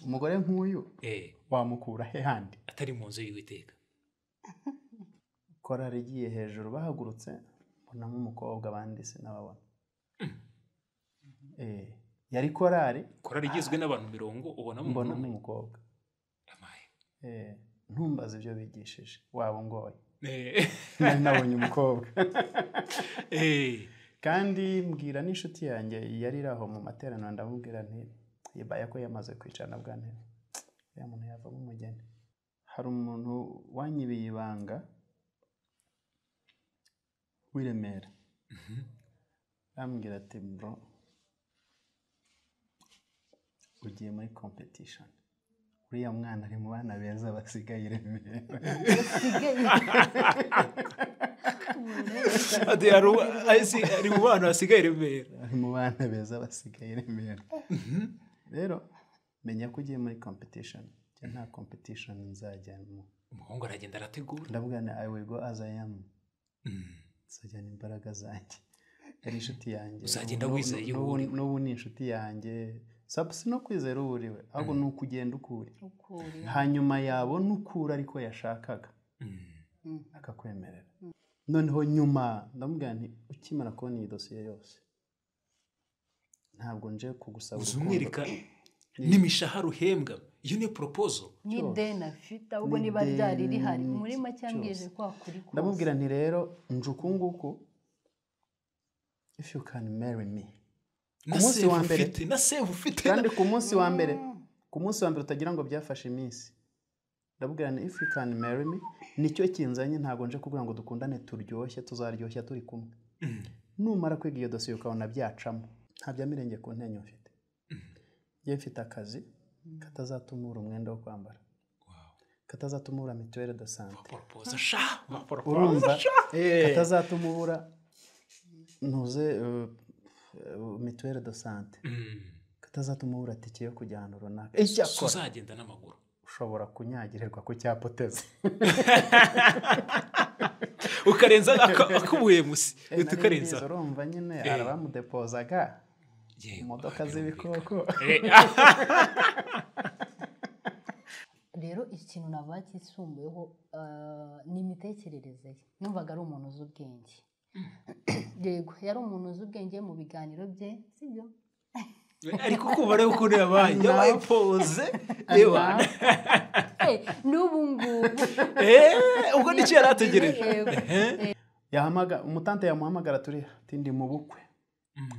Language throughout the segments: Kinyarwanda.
umugore nk'uyu eh wamukura he handi atari mu nzu y'uwiteka korari igiye hejuru bahagurutse mbonamo umukobwa abandi sinababona Eh, yari korari korari igizwe n'abantu mirongo ubonamo umuntu mbonamo umwe umukobwa amaye Eh, ntumbaze ibyo bigishije waba ungoye Eh, Nari nabonye umukobwa eh kandi mbwira n'inshuti yanjye yari iri aho mu materaniro ndamubwira nti yebaye ko yamaze kwicarana bwa ntebe uriya muntu yavamo umugeni hari umuntu wanyibiye ibanga w'i Remera arambwira ati bro ugiye muri competition uriya mwana ari mu bana beza basigaye i Remera ati hari uwa- asi ari mu bantu hasigaye i remera ari mu bana beza basigaye i remera rero menya ko ugiye muri competition njye nta competition nzajyamo umuhungu aragenda arategura ndavuga ni i will go as i am Mm. nzajyana imbaraga zanjye yari inshuti yanjye Uzagenda N'ubu- wizeye n'ubu- uwo uri we. n'ubu ni inshuti yanjye sabu si no kwizera uwo uri we ahubwo ni ukugenda ukuri ukuri hanyuma yabona ukura ariko yashakaga Mm. akakwemerera noneho nyuma ndamubwira nti ukimara kubona iyi dosiye yose ntabwo nje kugusaba uzi urukundo. umwereka n'imishahara uhembwa iyo niyo poropozo n'ideni afite ahubwo Ni niba ryari ideni rihari muri cyose. make ambwije ko hakuri kose ndamubwira nti rero nje uku nguku if you can marry me na munsi save wa mbere. ufite na save ufite kandi ku munsi wa mbere ku munsi wa mbere utagira ngo byafashe iminsi ndamubwira nti if you can marry me nicyo kinzanye ntabwo nje kugira ngo dukundane turyoshye tuzaryoshya turi kumwe numara kwiga iyo dosiye ukabona byacamo nta bya mirenge ku ntenyo mfite njye mfite akazi katazatuma ubura umwenda wo kwambara katazatuma ubura mituweli de sante poropozo sha ma poropozo urumva Eh. katazatuma ubura ntuze eh, eh, mituweli de sante Mm. katazatuma ubura tike yo kujya ahantu runaka so icyakora uzagenda n'amaguru ushobora kunyagirirwa ku cyapa uteze ukarenza aka- akubuye musi Eh, uhita nari ukarenza mbizi, urumva nyine Eh. hari abamudepozaga Yego, imodoka aha, z'ibikoko birumvikana. Eh, rero ikintu naba cyisumbuyeho ah, ni imitekerereze ye numvaga ari umuntu uzi ubwenge yego yari umuntu uzi ubwenge mu biganiro bye sibyo ah, ariko kumva rero ukuntu yabaye yabaye pose yewe Eh, n'ubu ngubu Eh, ubwo nicyo yari ategereje Yego. yahamaga umutante yamuhamagara turi ati ndi mu bukwe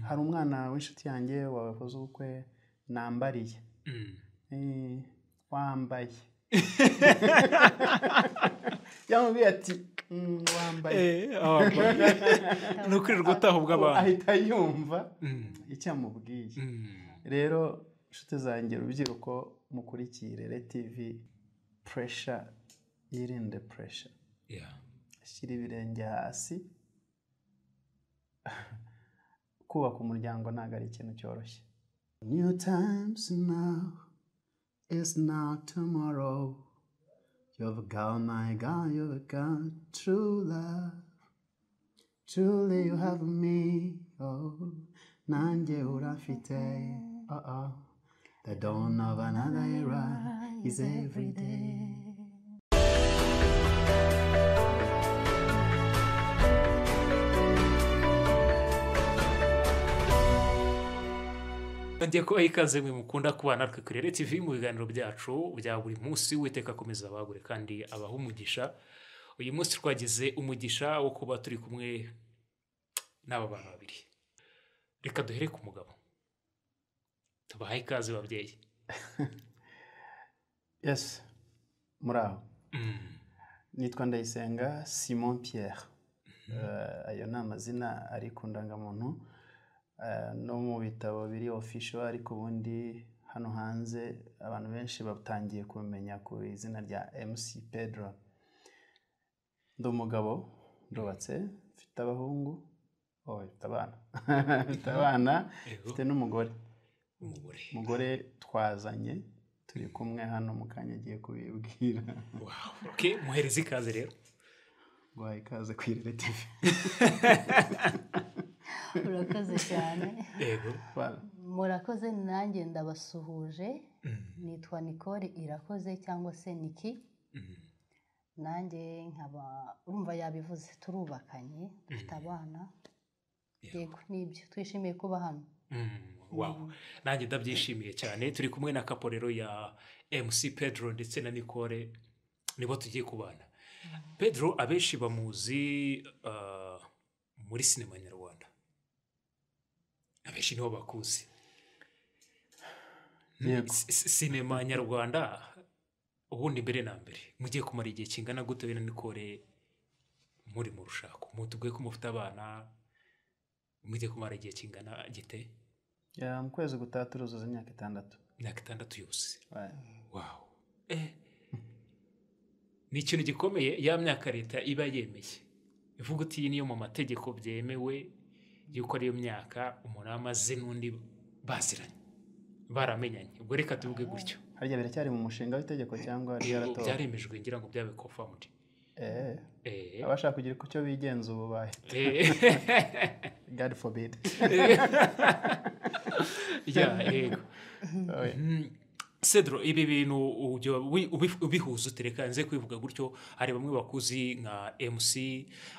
hari umwana w'inshuti yanjye wakoze ubukwe nambariye Mm. Eh, wambaye yamubwiye ati "Mm, wambaye Eh, wambaye. ni ukwirirwa utaha ubw'abantu ahita yumva Mm. icyo amubwiye Mm. rero inshuti zanjye urubyiruko mukurikire RTV puresha yirinde puresha Yeah. shyira ibirenge hasi kubaka umuryango ntabwo ari ikintu cyoroshye new times now is now tomorrow you've got my God you've got true love truly you have me oh nanjye urafite oh oh the dawn of another era is every day ngiye kubaha ikaze mwe mukunda kubana natwe kuri RTV mu biganiro byacu bya buri munsi witeka akomeza abagure kandi abaha umugisha uyu munsi twagize umugisha wo kuba turi kumwe n'aba bantu babiri reka duhere ku mugabo tubahaye ikaze babyeyi yes muraho Mm. nitwa ndayisenga simon pierre Eh, ayo ni amazina ari ku ndangamuntu Eh, no mu bitabo biri official ariko ubundi hano hanze abantu benshi batangiye kumenya ku izina rya mc pedro ndi umugabo ndubatse mfite abahungu oh, mfite abana mfite abana Ego, mfite n'umugore umugore umugore twazanye turi kumwe hano mu kanya agiye kubibwira Wow. Okay, muhereze ikaze rero guhaye ikaze ku irere TV urakoze cyane yego Voilà. murakoze nanjye ndabasuhuje nitwa nicole irakoze cyangwa se niki nanjye nkaba urumva yabivuze turubakanye dufite abana yego nibyo twishimiye kuba hano Mm, wow nanjye ndabyishimiye cyane turi kumwe na kaporero ya mc pedro ndetse na nicole nibo tugiye kubana pedro abenshi bamuzi ah, muri sinema nyarwanda abenshi nibo bakuzi Yego. Si- si- sinema nyarwanda ubundi mbere na mbere mugiye kumara igihe kingana gute be na nicole muri mu rushako mutubwiye ko mufite abana mugiye kumara igihe kingana gite Ya, mu kwezi gutaha turuzuza imyaka itandatu imyaka itandatu yose Voilà. wawu ni ikintu gikomeye ya myaka leta iba yemeye ivuga uti iyi niyo mu mategeko byemewe yuko ariyo myaka umuntu aba amaze n'undi baziranye baramenyanye ubwo reka tuvuge gutyo harya biracyari mu mushinga w'itegeko cyangwa yari Ubu yaratowe byaremejwe ngira ngo byabe kofamuti Eh, abashaka kugira icyo bigenza ubu bahita god forbid yego Oh, yeah. Mm. cedro ibi bintu ujya ubi- ubi- ubihuza utereka nze kubivuga gutyo hari bamwe bakuzi nka mc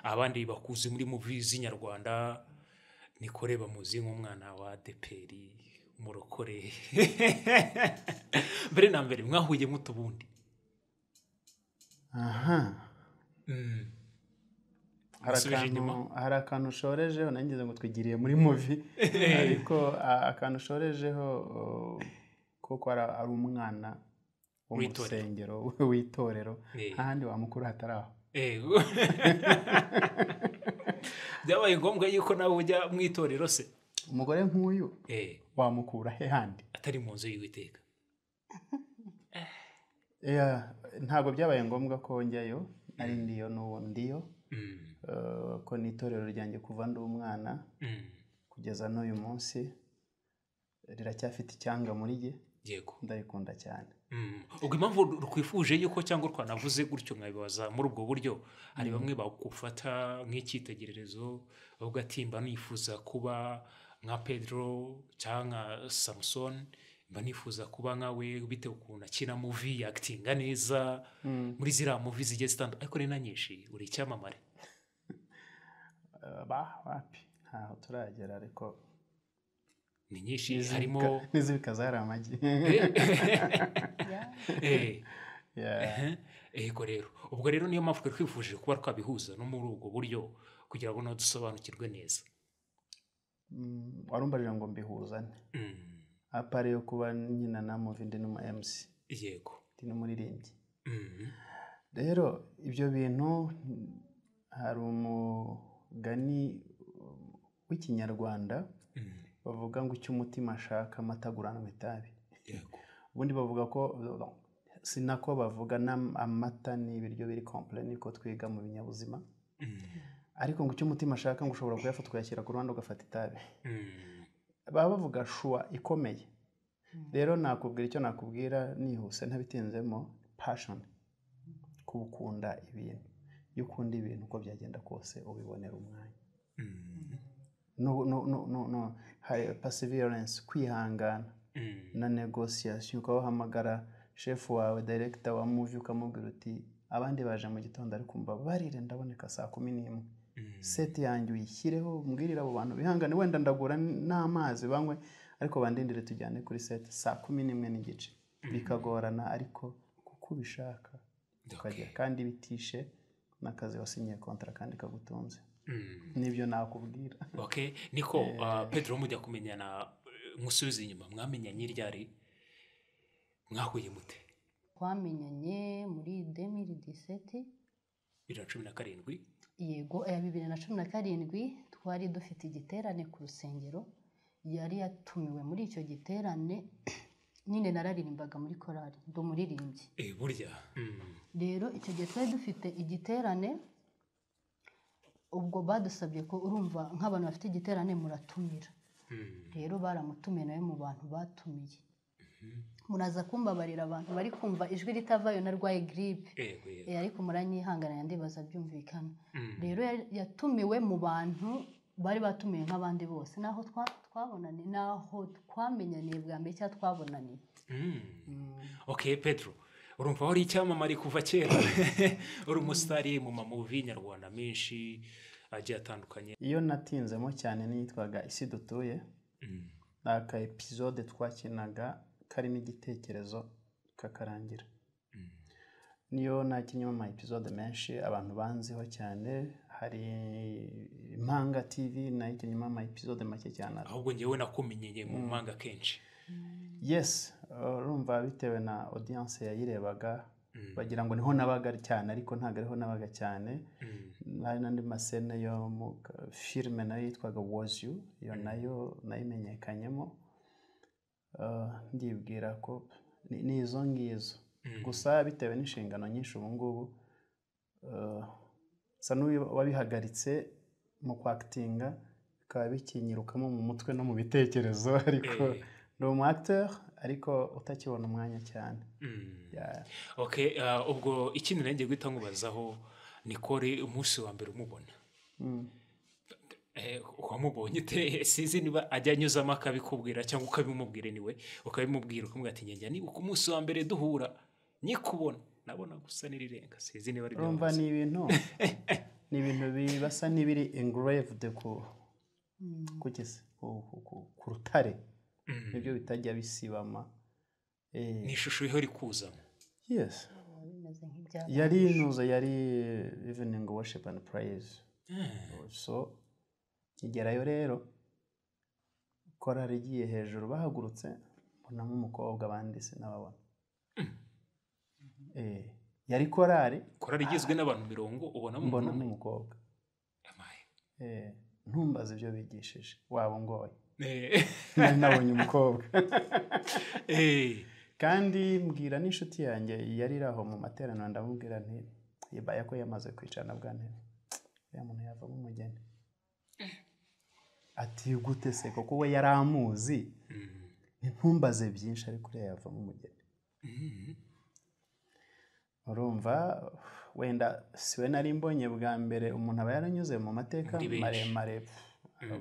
abandi bakuzi muri muvi z'inyarwanda nikore bamuzi nk'umwana wa deperi umurokore mbere na mbere mwahuye muto ubundi aha Mm. hari Nsubije inyuma. akantu- hari akantu ushorejeho nanjye ngira ngo twigiriye muri muvi ariko a- akantu ushorejeho o, kuko ara- ari umwana wo mu W'itorero. rusengero w'itorero Eh. nta handi wamukuru hatari aho Ego. byabaye ngombwa yuko nawe ujya mu itorero se umugore nk'uyu Eh, wamukura he handi atari mu nzu y'uwiteka Yeah, ntabwo byabaye ngombwa ko njyayo ari ndiyo n'uwo ndiyo Mm, Eh, ko ni itorero ryanjye kuva ndi umwana mm. kugeza n'uyu munsi riracyafite icyanga muri jye yego ndarikunda cyane Mm. ubwo impamvu ru- rukwifuje yuko cyangwa rwanavuze gutyo nkabibaza muri ubwo buryo hari bamwe bagufata nk'icyitegererezo bavuga ati mba nifuza kuba nka pedro cyangwa nka samusoni mba nifuza kuba nkawe bitewe ukuntu akina muvi yakitinga neza muri ziriya muvi zigiye zitandukanye ariko ni na nyinshi uri icyamamare Eh, bah, wapi ntaho turagera ariko ni nyinshi harimo n'izibika n'izibika zari amagi Eh. Yeah. Ehe, yego rero ubwo rero niyo mpamvu twari twifuje kuba twabihuza no muri ubwo buryo kugira ngo nawe dusobanukirwe neza Mm, warumbarira ngo mbihuzane Mm, apari yo kuba nyina na muvi ndi n'umu mc yego ndi n'umuririmbyi Mhm. rero ibyo bintu mm, hari umugani um, w'ikinyarwanda Mm, bavuga ngo icyo umutima ashaka amata aguranwa itabi yego ubundi bavuga ko si nako bavuga n'am- amata ni ibiryo biri komple niko twiga mu binyabuzima Mm, ariko ngo icyo umutima ashaka ngo ushobora kuyafata ukayashyira ku ruhande ugafata itabi mm, baba bavuga shuwa ikomeye rero nakubwira icyo nakubwira nihuse ntabitinzemo passion kubukunda ibintu iyo ukunda ibintu uko byagenda kose ubibonera umwanya mm, No- no- no- no- no. hari perseverance kwihangana mm, na negosiyasiyo ukaba wahamagara shefu wawe director wa muvi ukamubwira uti abandi baje mu gitondo ariko umva barire ndaboneka saa kumi n'imwe mm, seti yanjye uyishyireho mbwirire abo bantu bihangane wenda ndagura n'amazi banywe ariko bandindire tujyane kuri seti saa kumi n'imwe n'igice bikagorana ariko kuko ubishaka ukagera okay, kandi bitishe n'akazi wasinyiye kontara kandi kagutunze mm, nibyo nakubwira okay niko ah, pedro mujya kumenyana eh, musubize inyuma mwamenyanye ryari mwahuye mute twamenyanye muri demiri diseti bibiri na cumi na karindwi yego aya bibiri na cumi na karindwi twari dufite igiterane ku rusengero yari yatumiwe muri icyo giterane nyine nararirimbaga muri korari ndi umuririmbyi Eh, burya Mm, rero icyo gihe twari dufite igiterane ubwo badusabye ko urumva nk'abantu bafite igiterane muratumira mm, rero baramutumiye nawe mu bantu batumiye muraza kumbabarira abantu bari kumva ijwi ritavayo narwaye giripe yego yego Eh, ariko muranyihanganira ndibaza byumvikana Mm, rero yari- yatumiwe mu bantu bari batumiwe nk'abandi bose naho twa- twabonaniye naho twamenyaniye bwa mbere cyangwa twabonaniye ok pedro urumva wari icyamamare kuva kera uri umusitari mu mamuvi nyarwanda menshi agiye atandukanye iyo natinzemo cyane niyitwaga isi dutuye Mm. ni aka episode twakinaga karimo igitekerezo kakarangira niyo nakinnye ama episode menshi abantu banziho cyane hari impanga tv nayo ikinnye ama episode make cyane ahubwo ngewe nakumenyeye mu mpanga kenshi yes urumva bitewe na audience yayirebaga bagira ngo niho nabaga cyane ariko ntabwo ariho nabaga cyane Mm. hari n'andi masene yo mu ka- filime nayo yitwaga was you iyo nayo nayimenyekanyemo Uh, ndibwira ko ni ni izo ngizo gusa bitewe n'inshingano nyinshi ubu ngubu uh, nsa n'uwabihagaritse mu kwakitinga bikaba bikinyirukamo mu mutwe no mu bitekerezo ariko Eh. ni umu acteur ariko utakibona umwanya cyane Mm. Yeah. ok ah, ubwo ikindi nanjye guhita nkubazaho nikore umunsi wa mbere umubona Mm. Eh, wamubonye ute sinzi niba ajya anyuzamo akabikubwira cyangwa ukabimubwira niwe ukabimubwira ukamubwira ati njye ni ku munsi wa mbere duhura nyikubona nabona gusa n'irirenga sinzi niba ari urumva byahoze. ni ibintu ni ibintu bibasa n'ibiri engraved ku ku gisi- ku- ku- ku- ku rutare Mm. nibyo bitajya bisibama Eh, ni ishusho iriho iri kuzamo yes biba bimeze nk'ibyapa yari inuza yari evening worship and praise so kigerayo rero korari igiye hejuru bahagurutse mbonamo umukobwa abandi sinababona Eh, yari korari korari igizwe n'abantu mirongo ubonamo mbonamo umuntu umukobwa Amaye. Eh, ntumbaze ibyo bigishije waba ungoye Eh, nari nabonye umukobwa eh, kandi mbwira n'inshuti yanjye yari iri aho mu materaniro ndamubwira nti ibaye ko yamaze kwicarana bwa ntebe uriya muntu yavamo umugeni ati gute se kuko we yari amuzi mm, ntumbaze byinshi ariko uriya yavamo umugeni mm, urumva wenda si we nari mbonye bwa mbere umuntu aba yaranyuze mu mateka Muri benshi. maremare pf,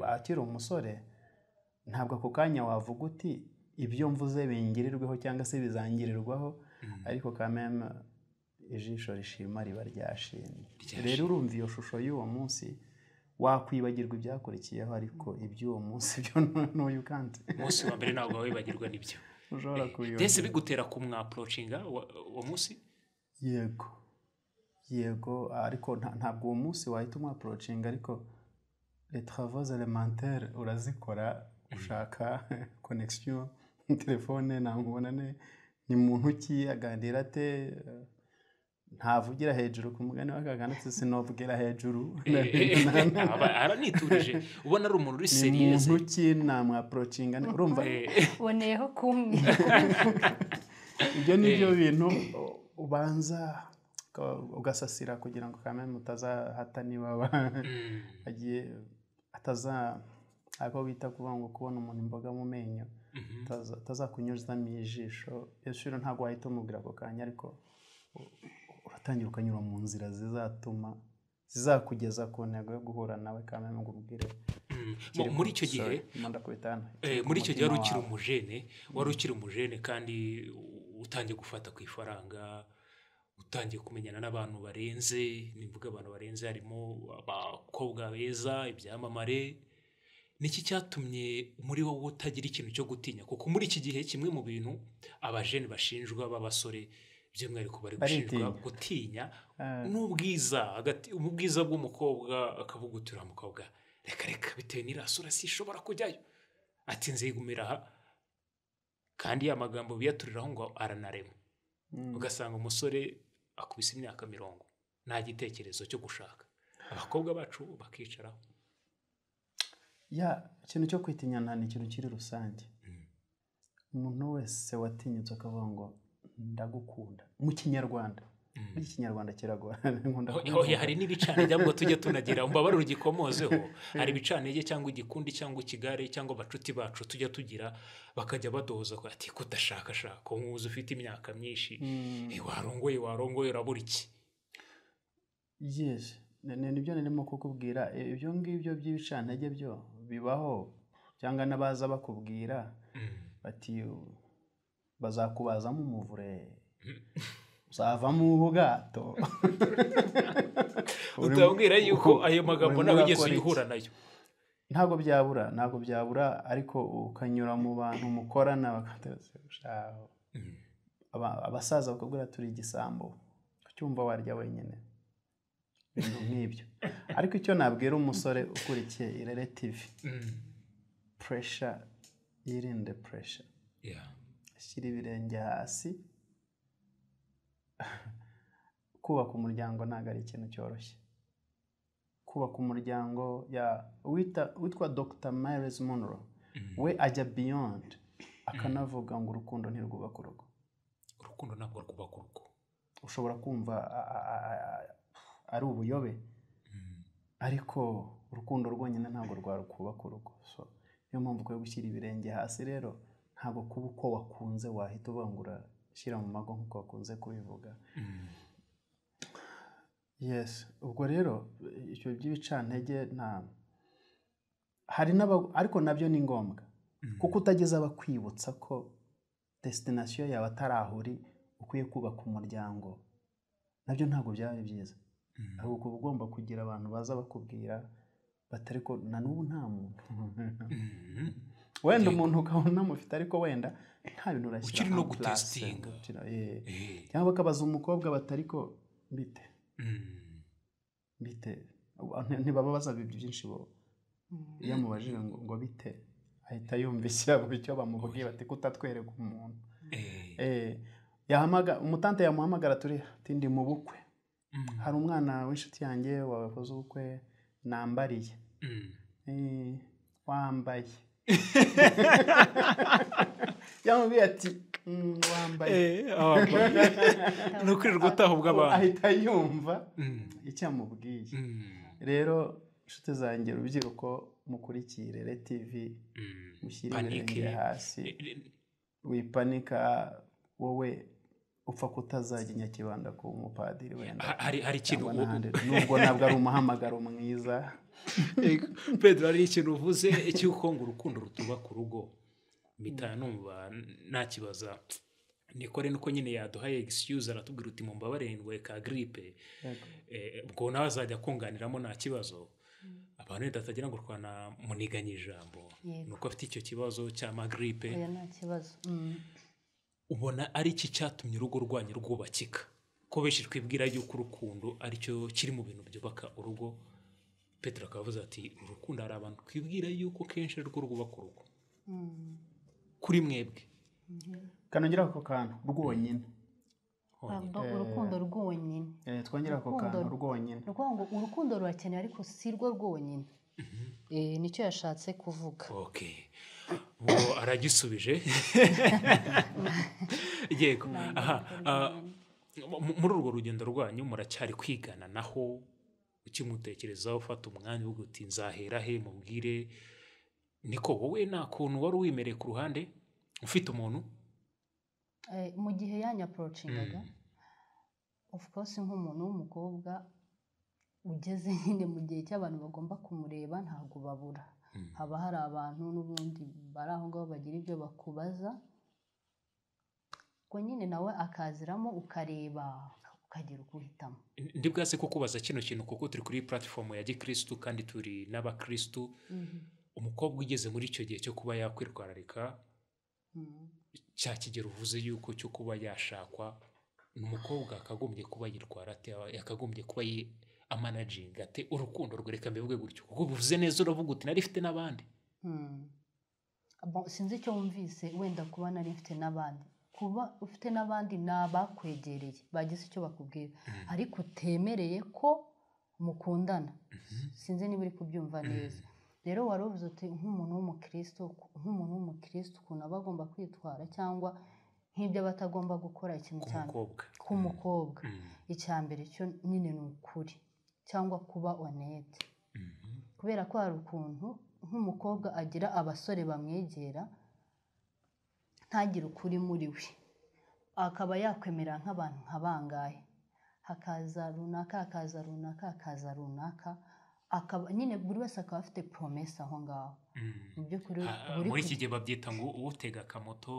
akiri umusore ntabwo ako kanya wavuga uti ibyo mvuze bingirirweho cyangwa se bizangirirwaho ariko kameme ijisho rishima riba ryashimye Ryashimye. rero urumva iyo shusho y'uwo munsi wakwibagirwa ibyakurikiyeho ariko iby'uwo munsi byo n'uyu kandi umunsi wa mbere ntabwo wabibagirwa n'ibyo ushobora ndetse kubiyoberwa bigutera kumwaporocinga uwo munsi yego yego ariko nta- ntabwo uwo munsi wahita umwaporocinga ariko travaux elementaire urazikora ushaka connection telefone namubonane ni muntu ki aganira ate ntavugira hejuru ku mugani w'akagana sinovugira hejuru aba araniturije ubona ari umuntu uri ni seriyeze muntu ki namwaporocinga urumva uboneyeho kumwe ibyo ni byo bintu u- ubanza uka- ugasasira kugira ngo kamere mutazahata niba ba- agiye ataza ako bita kuvuga ngo kubona umuntu imboga mu menyo ataza- atazakunyuzamo ijisho ijisho ntabwo wahita umubwira ako kanya ariko u- uratangira ukanyura mu nzira zizatuma zizakugeza ku ntego yo guhura nawe kamere ngo umubwire Mu- muri icyo gihe Sorry, mo ndakubita hano. eh, muri icyo gihe wari ukiri Umutima umujene wari ukiri umujene kandi u- utangiye gufata ku ifaranga utangiye kumenyana n'abantu barenze nimvuga abantu barenze harimo abakobwa beza ibyamamare niki cyatumye muri wowe utagira ikintu cyo gutinya kuko muri iki gihe kimwe mu bintu abajene bashinjwa b'abasore by'umwihariko bari gushinjwa Baritinya. gutinya Eh. n'ubwiza hagati ubwiza bw'umukobwa akabugutura mukobwa reka reka bitewe n'irasura sishobora kujyayo ati nzigumira aha kandi ya magambo biyaturiraho ngo aranarema Mm. ugasanga umusore akubise imyaka mirongo nta gitekerezo cyo gushaka abakobwa bacu bakicaraho ya ikintu cyo kwitinyana ni ikintu kiri rusange umuntu wese watinyutse akavuga ngo ndagukunda mu kinyarwanda muri kinyarwanda kiragorana nkunda Oya, oya, kubivuga. hari n'ibicanege ahubwo tujya tunagira umbabarire ugikomozeho hari ibicanege cyangwa igikundi cyangwa ikigare cyangwa abacuti bacu tujya tugira bakajya badohoza ko ati kudashakashaka nkuzi ufite imyaka myinshi Mm, "Eh, warongoye warongoye urabura iki yes Ni- ni- nibyo narimo kukubwira ibyo ngibyo by'ibicantege byo bibaho cyangwa n'abaza bakubwira bati "U- bazakubazamo umuvure uzavamo ubwato Uri- utabwira yuko ayo uri magambo muri nawe ugeze akora iki? uyihura nayo ntabwo byabura ntabwo byabura ariko ukanyura mu bantu mukorana bakateretse shaho Mm. Aba- abasaza bakubwira turi igisambo ucyumva warya wenyine ibintu nk'ibyo ariko icyo nabwira umusore ukurikiye irere tivi Mm. puresha yirinde puresha Yeah. ashyira ibirenge hasi kubaka umuryango ntabwo ari ikintu cyoroshye kubaka umuryango ya wita- witwa dr miles monroe Mm. we ajya beyond akanavuga ngo urukundo ntirwubaka urugo urukundo ntabwo rwubaka urugo ushobora kumva a- a- a- a- a- ari ubuyobe Mm. ariko urukundo rwonyine ntabwo rwarukubaka urugo so niyo mpamvu ukwiye gushyira ibirenge hasi rero ntabwo kuba uko wakunze wahita ubangura shyira mu mago nk'uko wakunze kubivuga Mm. yes ubwo rero icyo by'ibicantege nta hari n'aba ariko nabyo ni ngombwa Mm. kuko utageze abakwibutsa ko desitinasiyo yawe atari aho uri ukwiye kubaka umuryango nabyo ntabwo byaba ari byiza Mm. hari ukuntu ugomba kugira abantu baza bakubwira batari ko na n'ubu nta muntu Mm. wenda Yego. umuntu ukabona amufite ariko wenda nta bintu urashyira Ukiri no en place. gutestinga. Ukiri- eh. Eh. cyangwa bakabaza umukobwa batari ko bite Mm. bite Abantu ntibababaza ibintu byinshi bo iyo amubajije ngo ngo bite ahita yumvishya buri icyo bamubwiye bati kutatwereka umuntu Eh. Eh, yahamaga umutante yamuhamagara turi tindi mu bukwe Mm. hari umwana w'inshuti yanjye wakoze ubukwe nambariye Mm. Eh, wambaye yamubwiye ati "Mm, wambaye Eh, ah, ni ukwirirwa utaha ubw'abantu ahita yumva Mm. icyo amubwiye Mm. rero inshuti zanjye urubyiruko mukurikire re tivi Mm. mushyire Panique. ibirenge hasi Eh, eh, wipanika wowe upfa kutazajya i nyakibanda kuba umupadiri wenda ha- hari hari ikintu cyangwa u- n'ahandi nubwo ntabwo ari umuhamagaro mwiza Yego. pedro hari ikintu uvuze cy'uko ngo urukundo rutubaka urugo mpita numva ntakibaza nikore nuko nyine yaduhaye excuse aratubwira uti mumbabare ndwaye ka gripe Yego. Eh, ubwo nawe azajya kunganiramo nta kibazo abantu wenda batagira ngo twana muniganye ijambo Yego. nuko afite icyo kibazo cy'amagripe oya nta kibazo Mm. ubona ari iki cyatumye urugo rwanyu rwubakika ko benshi twibwira yuko urukundo aricyo kiri mu bintu byubaka urugo petero akaba avuze ati urukundo hari abantu twibwira yuko kenshi ari rwo rwubaka urugo Mm. kuri mwebwe kanongera ako kantu rwonyine Ntabwo urukundo rwonyine Eh, twongere ako Rukundo. kantu rwonyine Ni ukuvuga ngo urukundo rurakenewe ariko si rwo rwonyine Eh, nicyo yashatse kuvuga okay uwo aragisubije yego aha ah, mu- muri urwo rugendo rwanyu muracyari kwigana naho ukimutekerezaho ufata umwanya wo guti nzahera he mubwire niko wowe nta kuntu wari wimereye ku ruhande ufite umuntu Eh, mu gihe yanyaporocingaga of course nk'umuntu w'umukobwa ugeze nyine mu gihe cy'abantu bagomba kumureba ntabwo babura Mm. haba hari abantu n'ubundi bari aho ngaho bagira ibyo bakubaza ubwo nyine nawe akaziramo ukareba ukagira uko uhitamo ndi bwase ko kubaza kino kintu kuko turi kuri platform ya gikristu kandi turi n'abakristu umukobwa ugeze muri icyo gihe cyo kuba yakwitwararika Mm. cya kigero uvuze yuko cyo kuba yashakwa ni umukobwa akagombye kuba yitwara ate yakagombye kuba yi amanaginga ate urukundo rwereka mbivuge gutyo kuko ubivuze neza uravuga uti nari mfite n'abandi Mm. Bo- sinzi icyo wumvise wenda kuba nari mfite n'abandi kuba ufite n'abandi ni abakwegereye bagize icyo bakubwira ariko utemereye ko mukundana sinzi niba uri kubyumva neza rero wari uvuze uti nk'umuntu w'umukristo nk'umuntu w'umukristo ukuntu aba agomba kwitwara cyangwa nk'ibyo aba atagomba gukora ikintu ku cyane mukobwa ku mukobwa Mm. icya mbere cyo nyine ni ukuri cyangwa kuba onete Mhm. kubera ko hari ukuntu nk'umukobwa agira abasore bamwegera ntagire ukuri muri we akaba yakwemera nk'abantu nka bangahe hakaza runaka hakaza runaka hakaza runaka akaba nyine buri wese akaba afite poromesi aho ngaho mu by'ukuri Ah, buri muri ku- iki gihe babyita ngo utega akamoto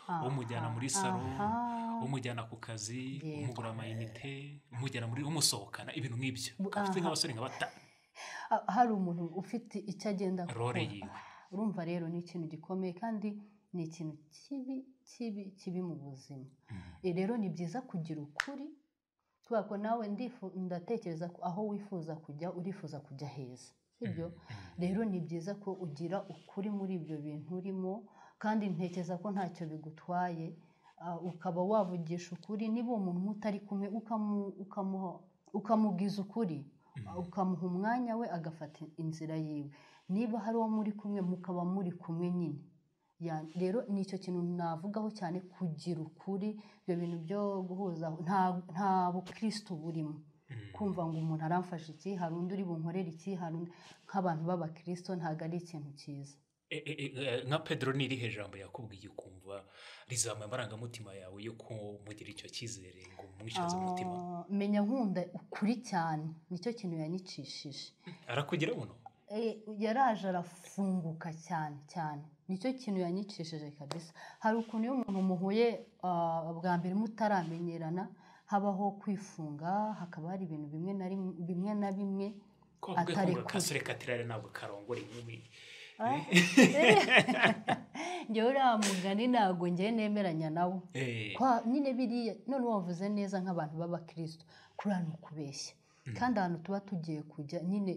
Aha, umujyana muri salo aha. umujyana ku kazi Yego. umugura amayinite umujyana muri umusohokana ibintu nk'ibyo Bu- akaba afite aha. nk'abasore nka bata Ah, hari umuntu ufite icyo agenda Role akora. yiwe. urumva rero ni ikintu gikomeye kandi ni ikintu kibi kibi kibi mu buzima Eh, rero ni byiza kugira ukuri kubera ko nawe ndifu- ndatekereza ko aho wifuza kujya urifuza kujya heza sibyo rero ni byiza ko ugira ukuri muri ibyo bintu urimo kandi ntekereza ko ntacyo bigutwaye Ah, ukaba wavugisha ukuri niba uwo muntu utari kumwe ukamu- ukamuha- ukamubwiza ukuri ukamuha umwanya we agafata inzira yiwe niba hari uwo muri kumwe mukaba muri kumwe nyine Ya- rero ni icyo kintu navugaho cyane kugira ukuri ibyo bintu byo guhuza nta nta bukristo burimo kumva ngo umuntu aramfasha iki hari undi uri bunkorera iki hari undi nk'abantu b'abakristo ntabwo ari ikintu cyiza E- e- e- e, nka pedro ni irihe jambo yakubwiye ukumva rizamuye amarangamutima yawe yo kumugira icyo cyizere ngo umwishaze umutima Ah, menya nkunda ukuri cyane nicyo kintu yanyicishije arakugira buno Eh, yaraje arafunguka cyane cyane nicyo kintu yanyicishije kabisa hari ukuntu iyo umuntu muhuye ah, bwa mbere mutaramenyerana habaho kwifunga hakaba hari ibintu bimwe na rimwe bimwe na bimwe ko bavuga ko ngo Atarekuye. kasore katirare ntabwo karongora inkumi ngewe uriya mugani ntabwo ngewe nemeranya nawo Eh, kwa nyine biriya none wavuze neza nk'abantu b'abakristo kuriya ni ukubeshya kandi ahantu tuba tugiye kujya nyine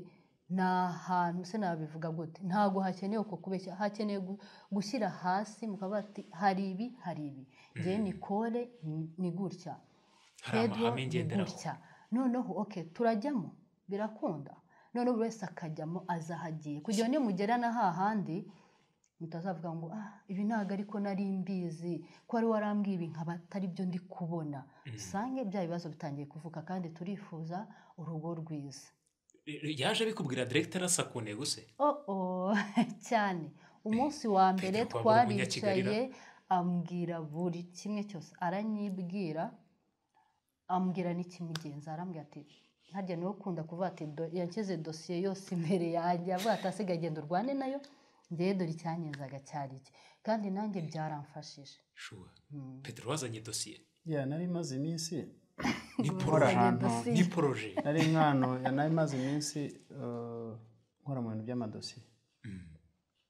ni ahantu se nabivuga gute ntabwo hakenewe uko kubeshya hakenewe gu- gushyira hasi mukaba bati hari ibi hari ibi ngewe ni kore ni- ni gutya hari Pedro amahame ni ngenderaho gutya noneho oke turajyamo birakunda noneho buri wese akajyamo azahagiye kugira ngo nimugerana hahandi mutazavuga ngo ah ibi ntabwo ariko nari mbizi ko wari warambwiye ibi nkaba atari byo ndi kubona usange bya bibazo bitangiye kuvuka kandi turifuza urugo rwiza Eh, yaje abikubwira direkita rasakune gusa oh oh cyane umunsi wa mbere Petero Pablo twaricaye Munyakigalila. ambwira buri kimwe cyose aranyibwira ambwira n'ikimugenza arambwira ati harya niwe ukunda kuvuga ati "Do- yanshyize dosiye yose imbere yanjye avuga ati asigaye genda urwane nayo ngewe dore icyanyenzaga cyari iki kandi nanjye byaramfashije shuwa petero wazanye dosiye ya nari maze iminsi ni nkora poroje ahantu dosiye. ni poroje nari nk'ahantu ya nari maze iminsi eh, nkora mu bintu by'amadosiye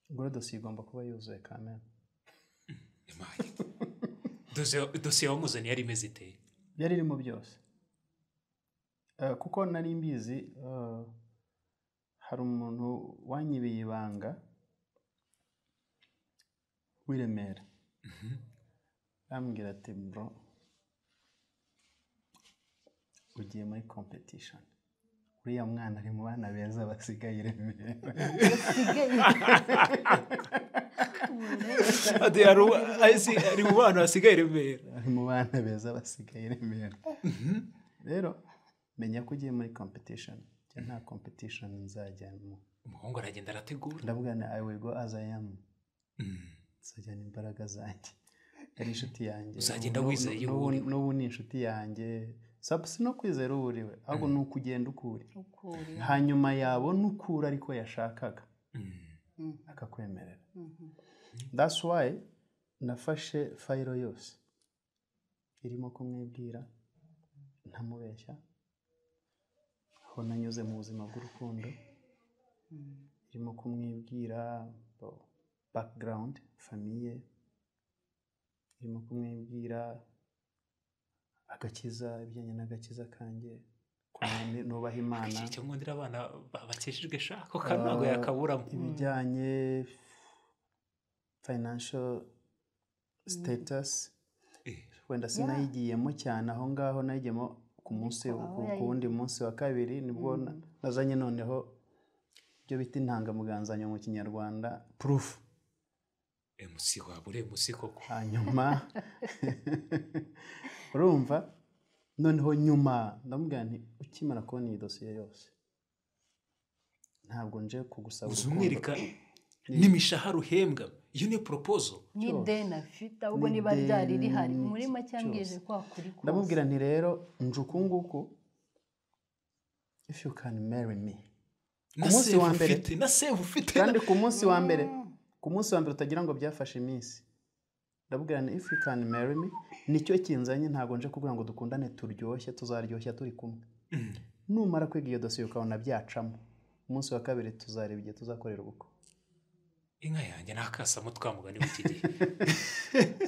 ubwo rero dosiye igomba kuba yuzuye kamera Imana. Dosiye- dosiye wamuzaniye yari imeze iteye byari irimo byose Eh, kuko nari mbizi eh, hari umuntu wanyibiye ibanga w'i Remera arambwira ati bro ugiye muri competition uriya mwana ari mu bana beza basigaye i Remera basigaye Ati, hari uwa- azi- ari mu bantu hasigaye remera ari mu bana beza basigaye i Remera rero menya ko ugiye muri competition njye nta competition nzajyamo umuhungu aragenda arategura ndavuga na I will go as I am nzajyana imbaraga zanjye yari inshuti yanjye Uzagenda N'ubu- wizeye n'ubu- uwo uri we. n'ubu ni inshuti yanjye Sabu si no kwizera uwo uri we ahubwo ni ukugenda ukura ukuri hanyuma yabona ukura ariko yashakaga Mm. akakwemerera Mhm. that's why nafashe fayiro yose irimo kumwibwira ntamubeshya aho nanyuze mu buzima bw'urukundo irimo kumwibwira background famiye irimo kumwibwira agakiza ibijyanye n'agakiza kanjye ukuntu nubaha imana icyo nkundira abana ba- bakijijwe shako ka ntabwo yakaburamo ibijyanye financial status Eh, wenda sinayigiyemo cyane aho ngaho nayigiyemo ku munsi ku ku wundi munsi wa kabiri nibwo na- nazanye noneho ibyo bita intangamugangazanyo mu kinyarwanda proof emusi waba uri emusi koko hanyuma urumva noneho nyuma ndamubwira nti ukimara kubona iyi dosiye yose ntabwo nje kugusaba uza urukundo umwereka n'imishahara uhembwa iyo niyo poropozo ni cyose. deni afite ahubwo Ni niba ryari ideni rihari muri make cyose. yambwije ko hakuri kose ndamubwira nti rero nje uku nguku if you can marry me na munsi sevu wa mbere. ufite na sevu ufite na- kandi ku munsi wa mbere ku munsi wa mbere utagira ngo byafashe iminsi ndabwira nti if you can marry me nicyo kinzanye ntabwo nje kugira ngo dukundane turyoshye tuzaryoshya turi kumwe Mm. numara kwiga iyo dosiye ukabona byacamo umunsi wa kabiri tuzareba igihe tuzakorera ubukwe inka yanjye ni akasamo twamugani w'iki gihe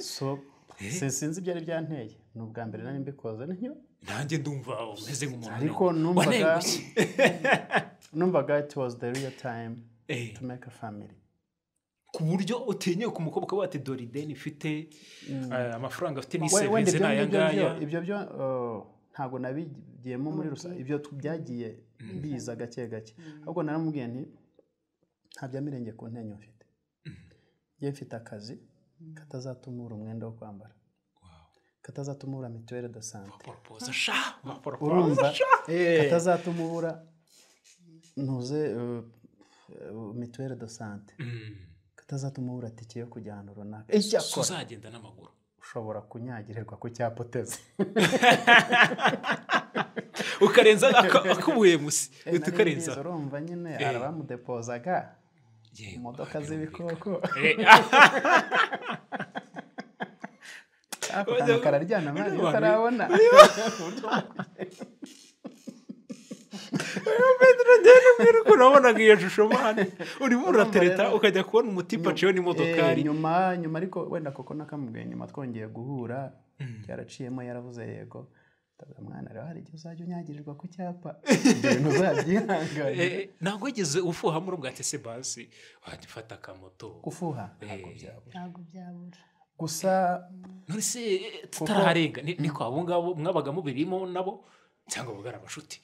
so si- sinzi ibyo ari byanteye ni ubwa mbere nari mbikoze niyo nanjye ndumva umeze nk'umuntu ariko numvaga numvaga it was the real time Eh. to make a family ku buryo utinye ku mukobwa wawe ati dore ideni ifite eh, amafaranga afite ni We- wenda sevinze ni ibyo aya ngibyo ngaya byo- ibyo byo uh, ntabwo nabigiyemo muri rusange ibyo tu- byagiye biza gake gake ahubwo naramubwiye nti nta byamirenge ku ntenyo mfite njye mfite akazi katazatuma ubura umwenda wo kwambara katazatuma ubura mituweli de sante poropoza sha amaporopoza urumva sha katazatuma ubura ntuze uh, uh, mituweli de sante Mm. katazatuma ubura tike yo kujya ahantu runaka so icyakora uzagenda n'amaguru ushobora kunyagirirwa ku cyapa uteze ukarenza aka- akubuye musi Eh, uhita nari ukarenza mbizi, urumva nyine Eh. hari abamudepozaga Yego, imodoka birumvikana. z'ibikoko Eh, ako kantu kararyana amazi Urumva, utarabona Pedro Deni mbwira ukuntu wabonaga iyo shusho mani urimo uratereta rero- ukajya kubona umutima aciyeho n'imodokari Eh, nyuma nyuma ariko wenda koko nakamubwiye nyuma twongeye guhura yaraciyemo yaravuze yego ndavuga mwana rero hari igihe uzajya unyagirirwa ku cyapa ibyo bintu uzabyihanganira Eh, ntabwo wigeze ufuhamo urubwa tese basi wafata akamoto gufuha ntabwo byabura ntabwo byabura gusa none se eh, tutaraharenga ni ni kwa abo ngabo mwabaga mubirimo nabo cyangwa babaga ari abashuti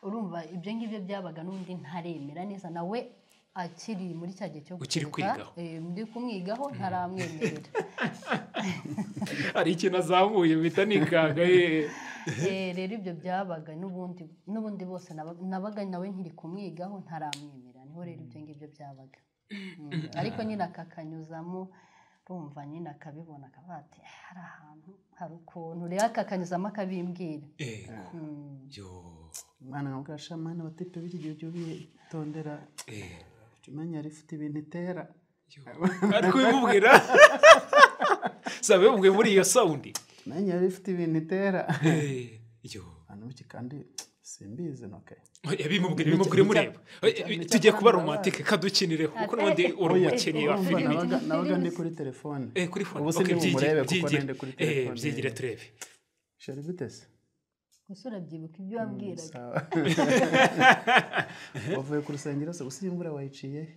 urumva ibyo ngibyo byabaga n'undi ntaremera neza nawe akiri muri cya gihe cyo Ukiri kwigaho. eh, ndi kumwigaho ntaramwemerera hari ikintu azamuye bita nikanga eh. Eh, rero ibyo byabaga n'ubundi n'ubundi bose nabaga- nabaga nawe nkiri kumwigaho ntaramwemera niho rero ibyo ngibyo byabaga Mm, ariko nyine akakanyuzamo rumva nyine akabibona akavuga ati "Ah, hari ahantu hari ukuntu rero akakanyuzamo akabimbwira Yego. Mm. Yo. mwana nkabwira shamani abatipe b'iki gihe ujye ubitondera Eh. jya umenya yari ifite ibintu itera ari kubimubwira si abimubwiye muri iyo sawundi umenya yari ifite ibintu itera Eh, yo. abantu b'iki kandi simbizi noke yabimubwira bimubwira mureba Eh, tugiye kuba romantike kadukinire kuko n'ubundi uri umukinnyi wa Urumva filime nabaga- nabaga ndi kuri telefone Eh, kuri fone ubu Ok, sindi byigire- bumurebe kuko byigire. nende kuri Eh, telefone byigire turebe shari gute se gusa urabyibuka ibyo wabwiraga Sawa. wavuye ku rusengero se gusa iyi mvura wayiciye he?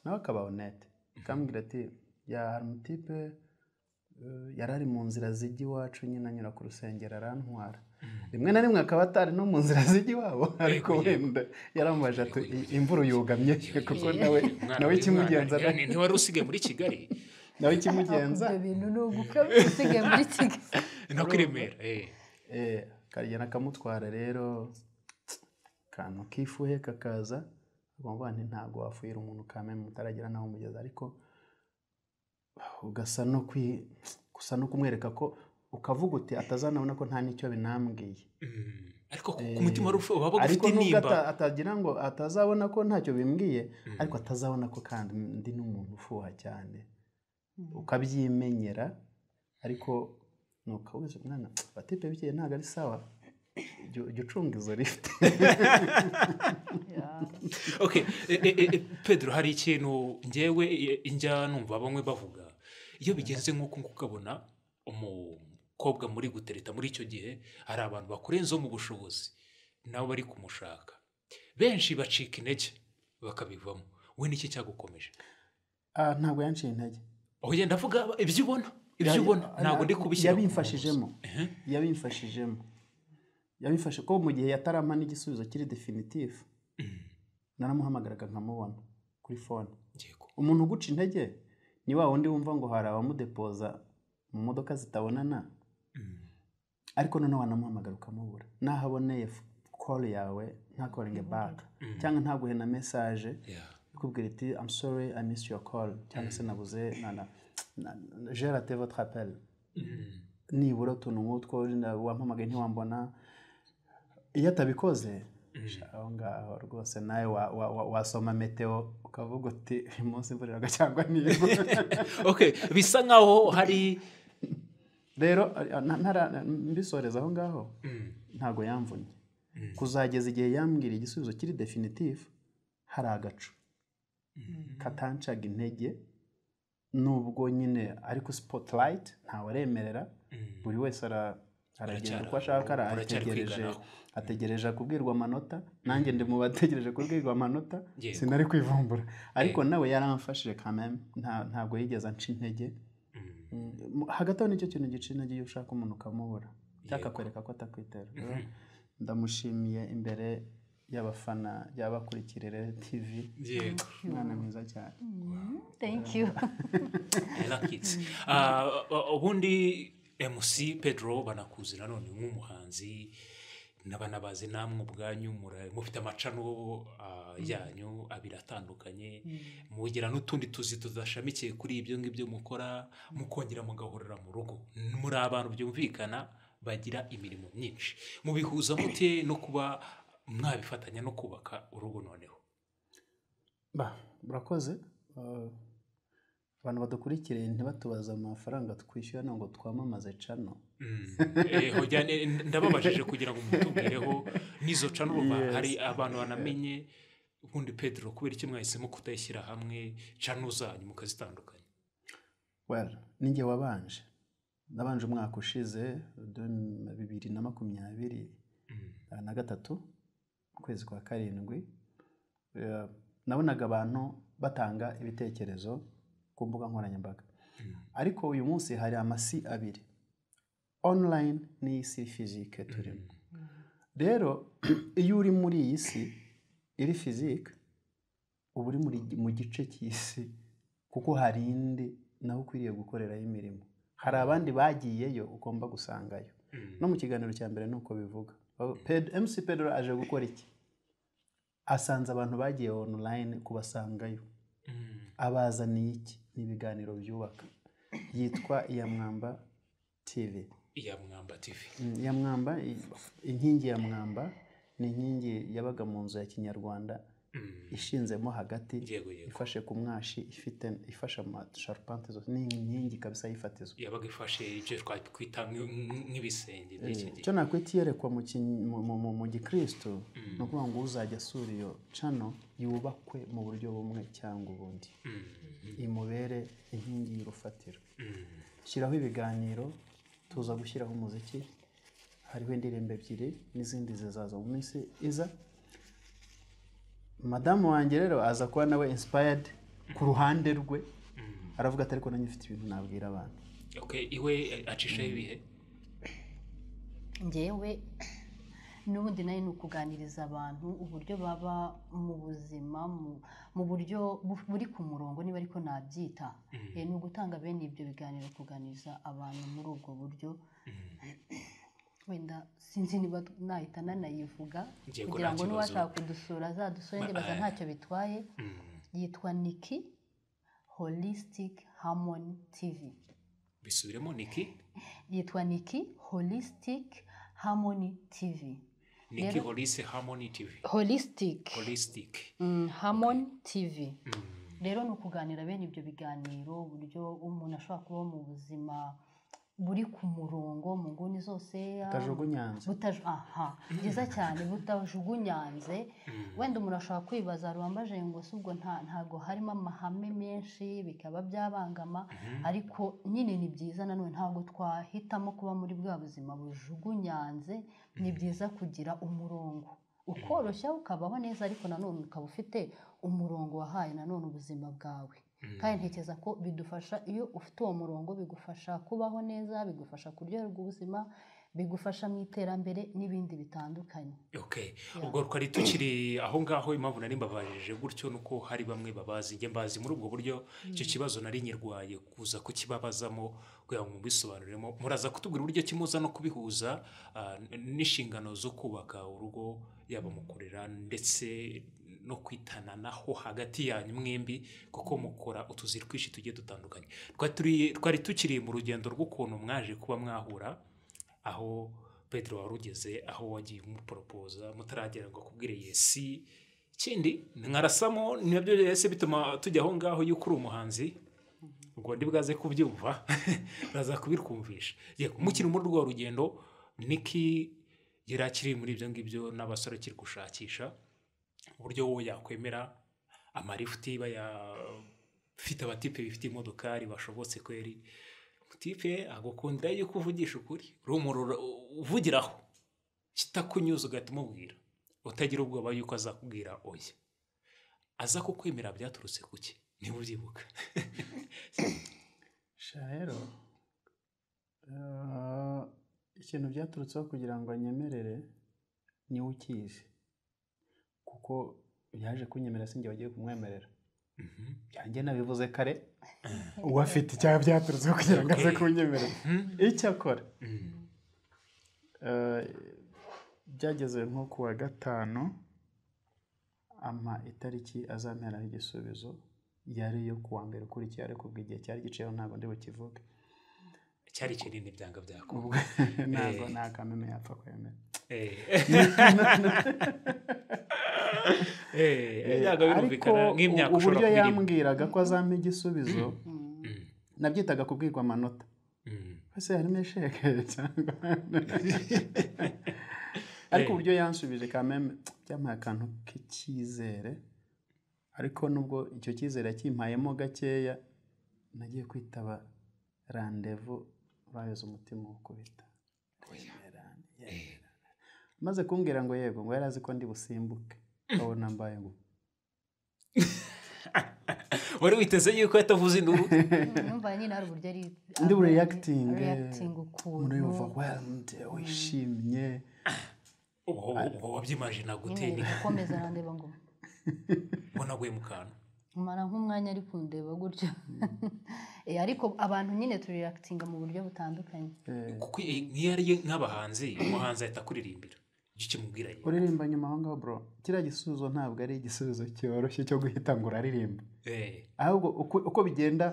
nawe akaba onete akambwira ati ya hari umutipe eh, yari ari mu nzira zijya iwacu nyine anyura ku rusengero arantwara rimwe na rimwe akaba atari no mu nzira zijya iwabo ariko yego. wenda yarambaje ati "I- imvura uyugamye kuko nawe Umwana nawe w'uyu ikimugenza mwana, yani ntiwari usigaye muri kigali nawe Ariko ikimugenza ibyo bintu ni uguka usigaye muri kigali nako i remera eh. Eh, karigenda kamutwara rero akantu kifuhe kakaza agomba nti ntabwo wafuhira umuntu ukamenya mutaragera naho umugeza ariko ugasa no kwi gusa no kumwereka ko ukavuga uti atazanabona ko nta n'icyo binambwiye Mm. ariko ku- ku mutima wari ufu- wabaga ariko ufite nubwo nimba ata- atagira ngo atazabona ko ntacyo bimbwiye ariko atazabona ko kandi ndi n'umuntu ufuha cyane ukabyimenyera ariko nukabuze umwana batipe bikeye ntabwo ari sawa jya jya ucunga izo lifite ok eh, eh, eh, pedro hari ikintu ngewe eh, njya numva bamwe bavuga iyo bigenze nk'uko nguko ukabona umukobwa muri gutereta muri icyo gihe hari abantu bakurenzeho mu bushobozi nabo bari kumushaka benshi bacika intege bakabivamo we niki cyagukomeje Ah, ntabwo yanciye intege aho ugenda avuga ibyo ubona ibyo ubona ntabwo ndi kubishyira ku yabimfashijemo murongo. Ehe. yabimfashijemo yabimfashe ko mu gihe yatarama n'igisubizo kiri definitifu naramuhamagaraga nkamubona kuri fone Yego. umuntu uguca intege ni wa wundi wumva ngo hari abamudepoza mu modoka zitabonana ariko noneho wanamuhamagara ukamubura nahaboneye kori yawe nta koringi baka cyangwa ntaguhe na mesaje Yeah. ikubwira iti I'm sorry I missed your call cyangwa se nabuze na- na- na- j'ai raté votre appel nibura utuntu nk'utwo wenda wampamagaye ntiwambona iyo atabikoze aho ngaho rwose nawe wa- wa- wa- wasoma meteo ukavuga uti uyu munsi imvura iragwa cyangwa nibura okay bisa nkaho hari rero a- na- ntara- mbisoreza aho ngaho Mm, ntabwo yamvunnye Mm. kuzageza igihe yambwira igisubizo kiri definitifu hari agacu katancaga intege nubwo nyine ariko sipotilayiti ntawaremerera mm. buri wese ara- aragenda Uracyari- uko ashaka ara- uracyari arategereje kwiganaho. ategereje kubwirwa amanota nanjye ndi mu bategereje kubwirwa amanota Yego. sinari kwivumbura ariko nawe yaramfashije kameme nta- ntabwo yigeze anca intege Mm. Mm, hagati aho nicyo kintu gica intege iyo ushaka umuntu ukamubura cyangwa Yego. akakwereka ko atakwitera Rero Mhm. ndamushimiye imbere y'abafana y'abakurikirire tv yego umwana mwiza cyane thank you yarakitse Ah, u- ubundi mc pedro banakuzi nanone nk'umuhanzi n'abanabazi namwe ubwanyu mura- mufite amacano ah, yanyu abiri atandukanye mugira n'utundi tuzi tudashamikiye kuri ibyo ngibyo mukora mukongera mugahorera mu rugo muri abantu byumvikana bagira imirimo myinshi mubihuza mute no kuba mwabifatanya no kubaka urugo noneho ba murakoze Uh, abantu badukurikiye ntibatubaze amafaranga twishyura ntabwo twamamaze cano Mm. Eh, hoja, ne- ndababajije kugira ngo mutubwireho n'izo canurwa Yes. hari abantu banamenye ubundi pedro kubera icyo mwahisemo kutayishyira hamwe cano zanyu mukazitandukanya well ninjye wabanje nabanje umwaka ushize deux- bibiri na makumyabiri Mm. eh, na gatatu mu kwezi kwa karindwi Eh, nabonaga abantu batanga ibitekerezo ku mbuga nkoranyambaga Mm. ariko uyu munsi hari amasi abiri online n'isi fizike turimo rero iyo uri muri iyi si iri fizike uba uri muri- mu gice cy'isi kuko hari indi nawe ukwiriye gukoreraho imirimo hari abandi bagiyeyo ugomba gusangayo Mm. no mu kiganiro cya mbere nuko bivuga Ba- Ped- mc pedro aje gukora iki asanze abantu bagiye online kubasangayo Mm. abazaniye iki ni ibiganiro byubaka yitwa iyamwamba tv iya mwamba tv Mm, ya mwamba i- inkingi ya mwamba ni inkingi yabaga mu nzu ya kinyarwanda Mm. ishinzemo hagati yego yego ifashe ku mwashi ifite ifashe amasharupante zose ni inkingi kabisa y'ifatizo yabaga ifashe ibyo twakwita nk'i- nk'ibisenge by'iki gihe icyo nakwita iyerekwa mu kin- mu- mu- mu- mu gikristo ni ukuvuga ngo uzajya asura iyo cano yubakwe mu buryo bumwe cyangwa ubundi Mm. imubere inkingi y'urufatiro Mm. shyiraho ibiganiro tuza gushyiraho umuziki hariho indirimbo ebyiri n'izindi zizaza mu minsi iza madamu wanjye rero aza kuba nawe inspired ku ruhande rwe aravuga ati ariko nanjye mfite ibintu nabwira abantu okay iwe acishaho ibihe ngewe n'ubundi nayo ni ukuganiriza abantu uburyo baba mu buzima mu- mu buryo bu- buri ku murongo niba ariko nabyita Eh, ni ugutanga bene ibyo biganiro kuganiriza abantu muri ubwo buryo wenda sinzi niba nahita nanayivuga Ngiye ko kugira nta ngo kibazo. n'uwashaka kudusura azadusure ndibaza eh. ntacyo bitwaye Mm. yitwa niki holistic harmony tv bisubiremo niki yitwa niki holistic harmony tv niki Rero- holise harmony tv holistic holistic Mm, Harmon TV rero ni ukuganira bene ibyo biganiro uburyo umuntu ashobora kubaho mu buzima buri ku murongo mu nguni zose ah, butajugunyanze butaj- aha byiza cyane butajugunyanze wenda umuntu ashobora kwibaza rubambaje ngo si ubwo nta ntabwo harimo amahame menshi bikaba byabangama ariko nyine ni byiza nanone ntabwo twahitamo kuba muri bwa buzima bujugunyanze ni byiza kugira umurongo ukoroshya ukabaho neza ariko nanone ukaba ufite umurongo wahaye nanone ubuzima bwawe kandi ntekereza ko bidufasha iyo ufite uwo murongo bigufasha kubaho neza bigufasha kuryoherwa ubuzima bigufasha mu iterambere n'ibindi bitandukanye okay ubwo twari tukiri aho ngaho impamvu nari mbabajije gutyo ni uko hari bamwe babazi njye mbazi muri ubwo buryo icyo kibazo nari nyirwaye kuza kukibabazamo kugira ngo mubisobanuremo muraza kutubwira uburyo kimuza no kubihuza ah, n- n'inshingano zo kubaka urugo yaba mu kurera ndetse no kwitananaho hagati yanyu mwembi kuko mukora utuzi twinshi tugiye dutandukanye Twari turi- twari tukiri mu rugendo rw'ukuntu mwaje kuba mwahura aho pedro wari ugeze aho wagiye umuporopoza mutaragera ngo akubwire yesi ikindi nkarasamo nabyo yesi bituma tujya aho ngaho y'uko uri umuhanzi ubwo bwaze kubyumva baza kubirwumvisha yego mukiri muri rwa rugendo niki yari akiri muri ibyo ngibyo n'abasore akiri gushakisha uburyo wowe yakwemera amalifuti bayafite abatipe bifite imodokari bashobotse kweri tipe agukundira yuko uvugisha ukuri rumurura uvugiraho kitakunyuza ugahita umubwira utagira ubwoba yuko azakubwira oya aza kukwemera byaturutse ku ki niba ubyibuka sha rero eh, ikintu byaturutseho kugira ngo anyemerere niwe ukizi kuko yaje kunyemerera sinjye wagiye kumwemerera byanjye nabivuze kare uwo afite icyaha byaturutseho kugira ngo aze Okay. kunyemerera Mhm. icyakora Mhm. eh, byageze nko ku wa gatanu ama itariki azamperaho igisubizo yari iyo ku wa mbere ukurikiye ariko ubwo igihe cyari giceho ntabwo ndi bukivuge cyari kinini byanga byako ubwo ntabwo nta kameme yapfa kwemera byanga birumvikana nk'imyaka ushobora uburyo kuba irimo yambwiraga ko azampa igisubizo Mm. nabyitaga kubwirwa amanota Mm. ese harimo esheke cyangwa ariko uburyo yansubije kameme byampaye akantu k'icyizere ariko nubwo icyo cyizere yakimpayemo gakeya nagiye kwitaba randevu bayoza umutima wo kubita Yemera, yemera. maze kumbwira ngo yego ngo yari azi ko ndi busimbuke abona mbaye ngo wari witeze yuko yatavuze induru numva nyine hari uburyo ari Ndi bu reacting, eh, reacting umuntu yumva ukuntu wemde wishimye Ubwo- ubwo wabyimajina gute nyine gukomeza arandeba ngo ubona aguye mu kantu umara nk'umwanya ari kundeba gutyo Eh, ariko abantu nyine turi reacting mu buryo butandukanye Eh, kuko i- nk'iyo ari nk'abahanzi umuhanzi ahita akuririmbira icyo ukimubwira ye uririmba nyuma aho ngaho bro kiriya gisubizo ntabwo ari igisubizo cyoroshye cyo guhita ngo uraririmba Eh, ahubwo uko, uko bigenda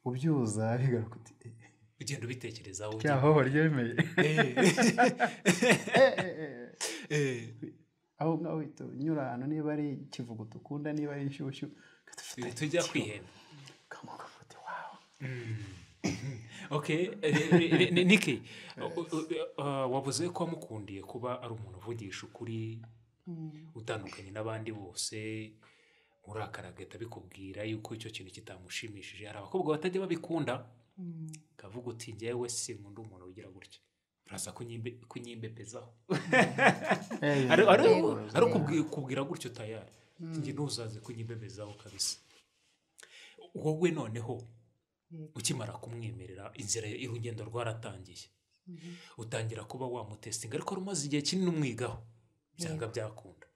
ubyuza bigaruka uti "Eh, ugenda ubitekerezaho rya hoho ryemeye Eh. Eh, eh, eh. Eh. aho ngaho uhita unyura ahantu niba ari ikivuguto ukunda niba ari inshyushyu ugahita ufata tujya icyo- kwihemba ukamuka uti wawu okay eh, eh, eh, niki u- u- eh, wavuze ko wamukundiye kuba ari umuntu uvugisha ukuri utandukanye n'abandi bose urakara agahita abikubwira yuko icyo kintu kitamushimishije hari abakobwa batajya babikunda kavuga uti njyewe sinkunda umuntu ugira gutya uraza kunyimbe- kunyimbepezaho Eh, ari ari- Yego. ari ukubwi- kubwira gutyo tayari njye ntuzaze kunyibemezaho kabisa wowe noneho Yego. ukimara kumwemerera inzira y- urugendo rwaratangiye utangira kuba wamutesitinga ariko wari umaze igihe kinini umwigaho byanga byakunda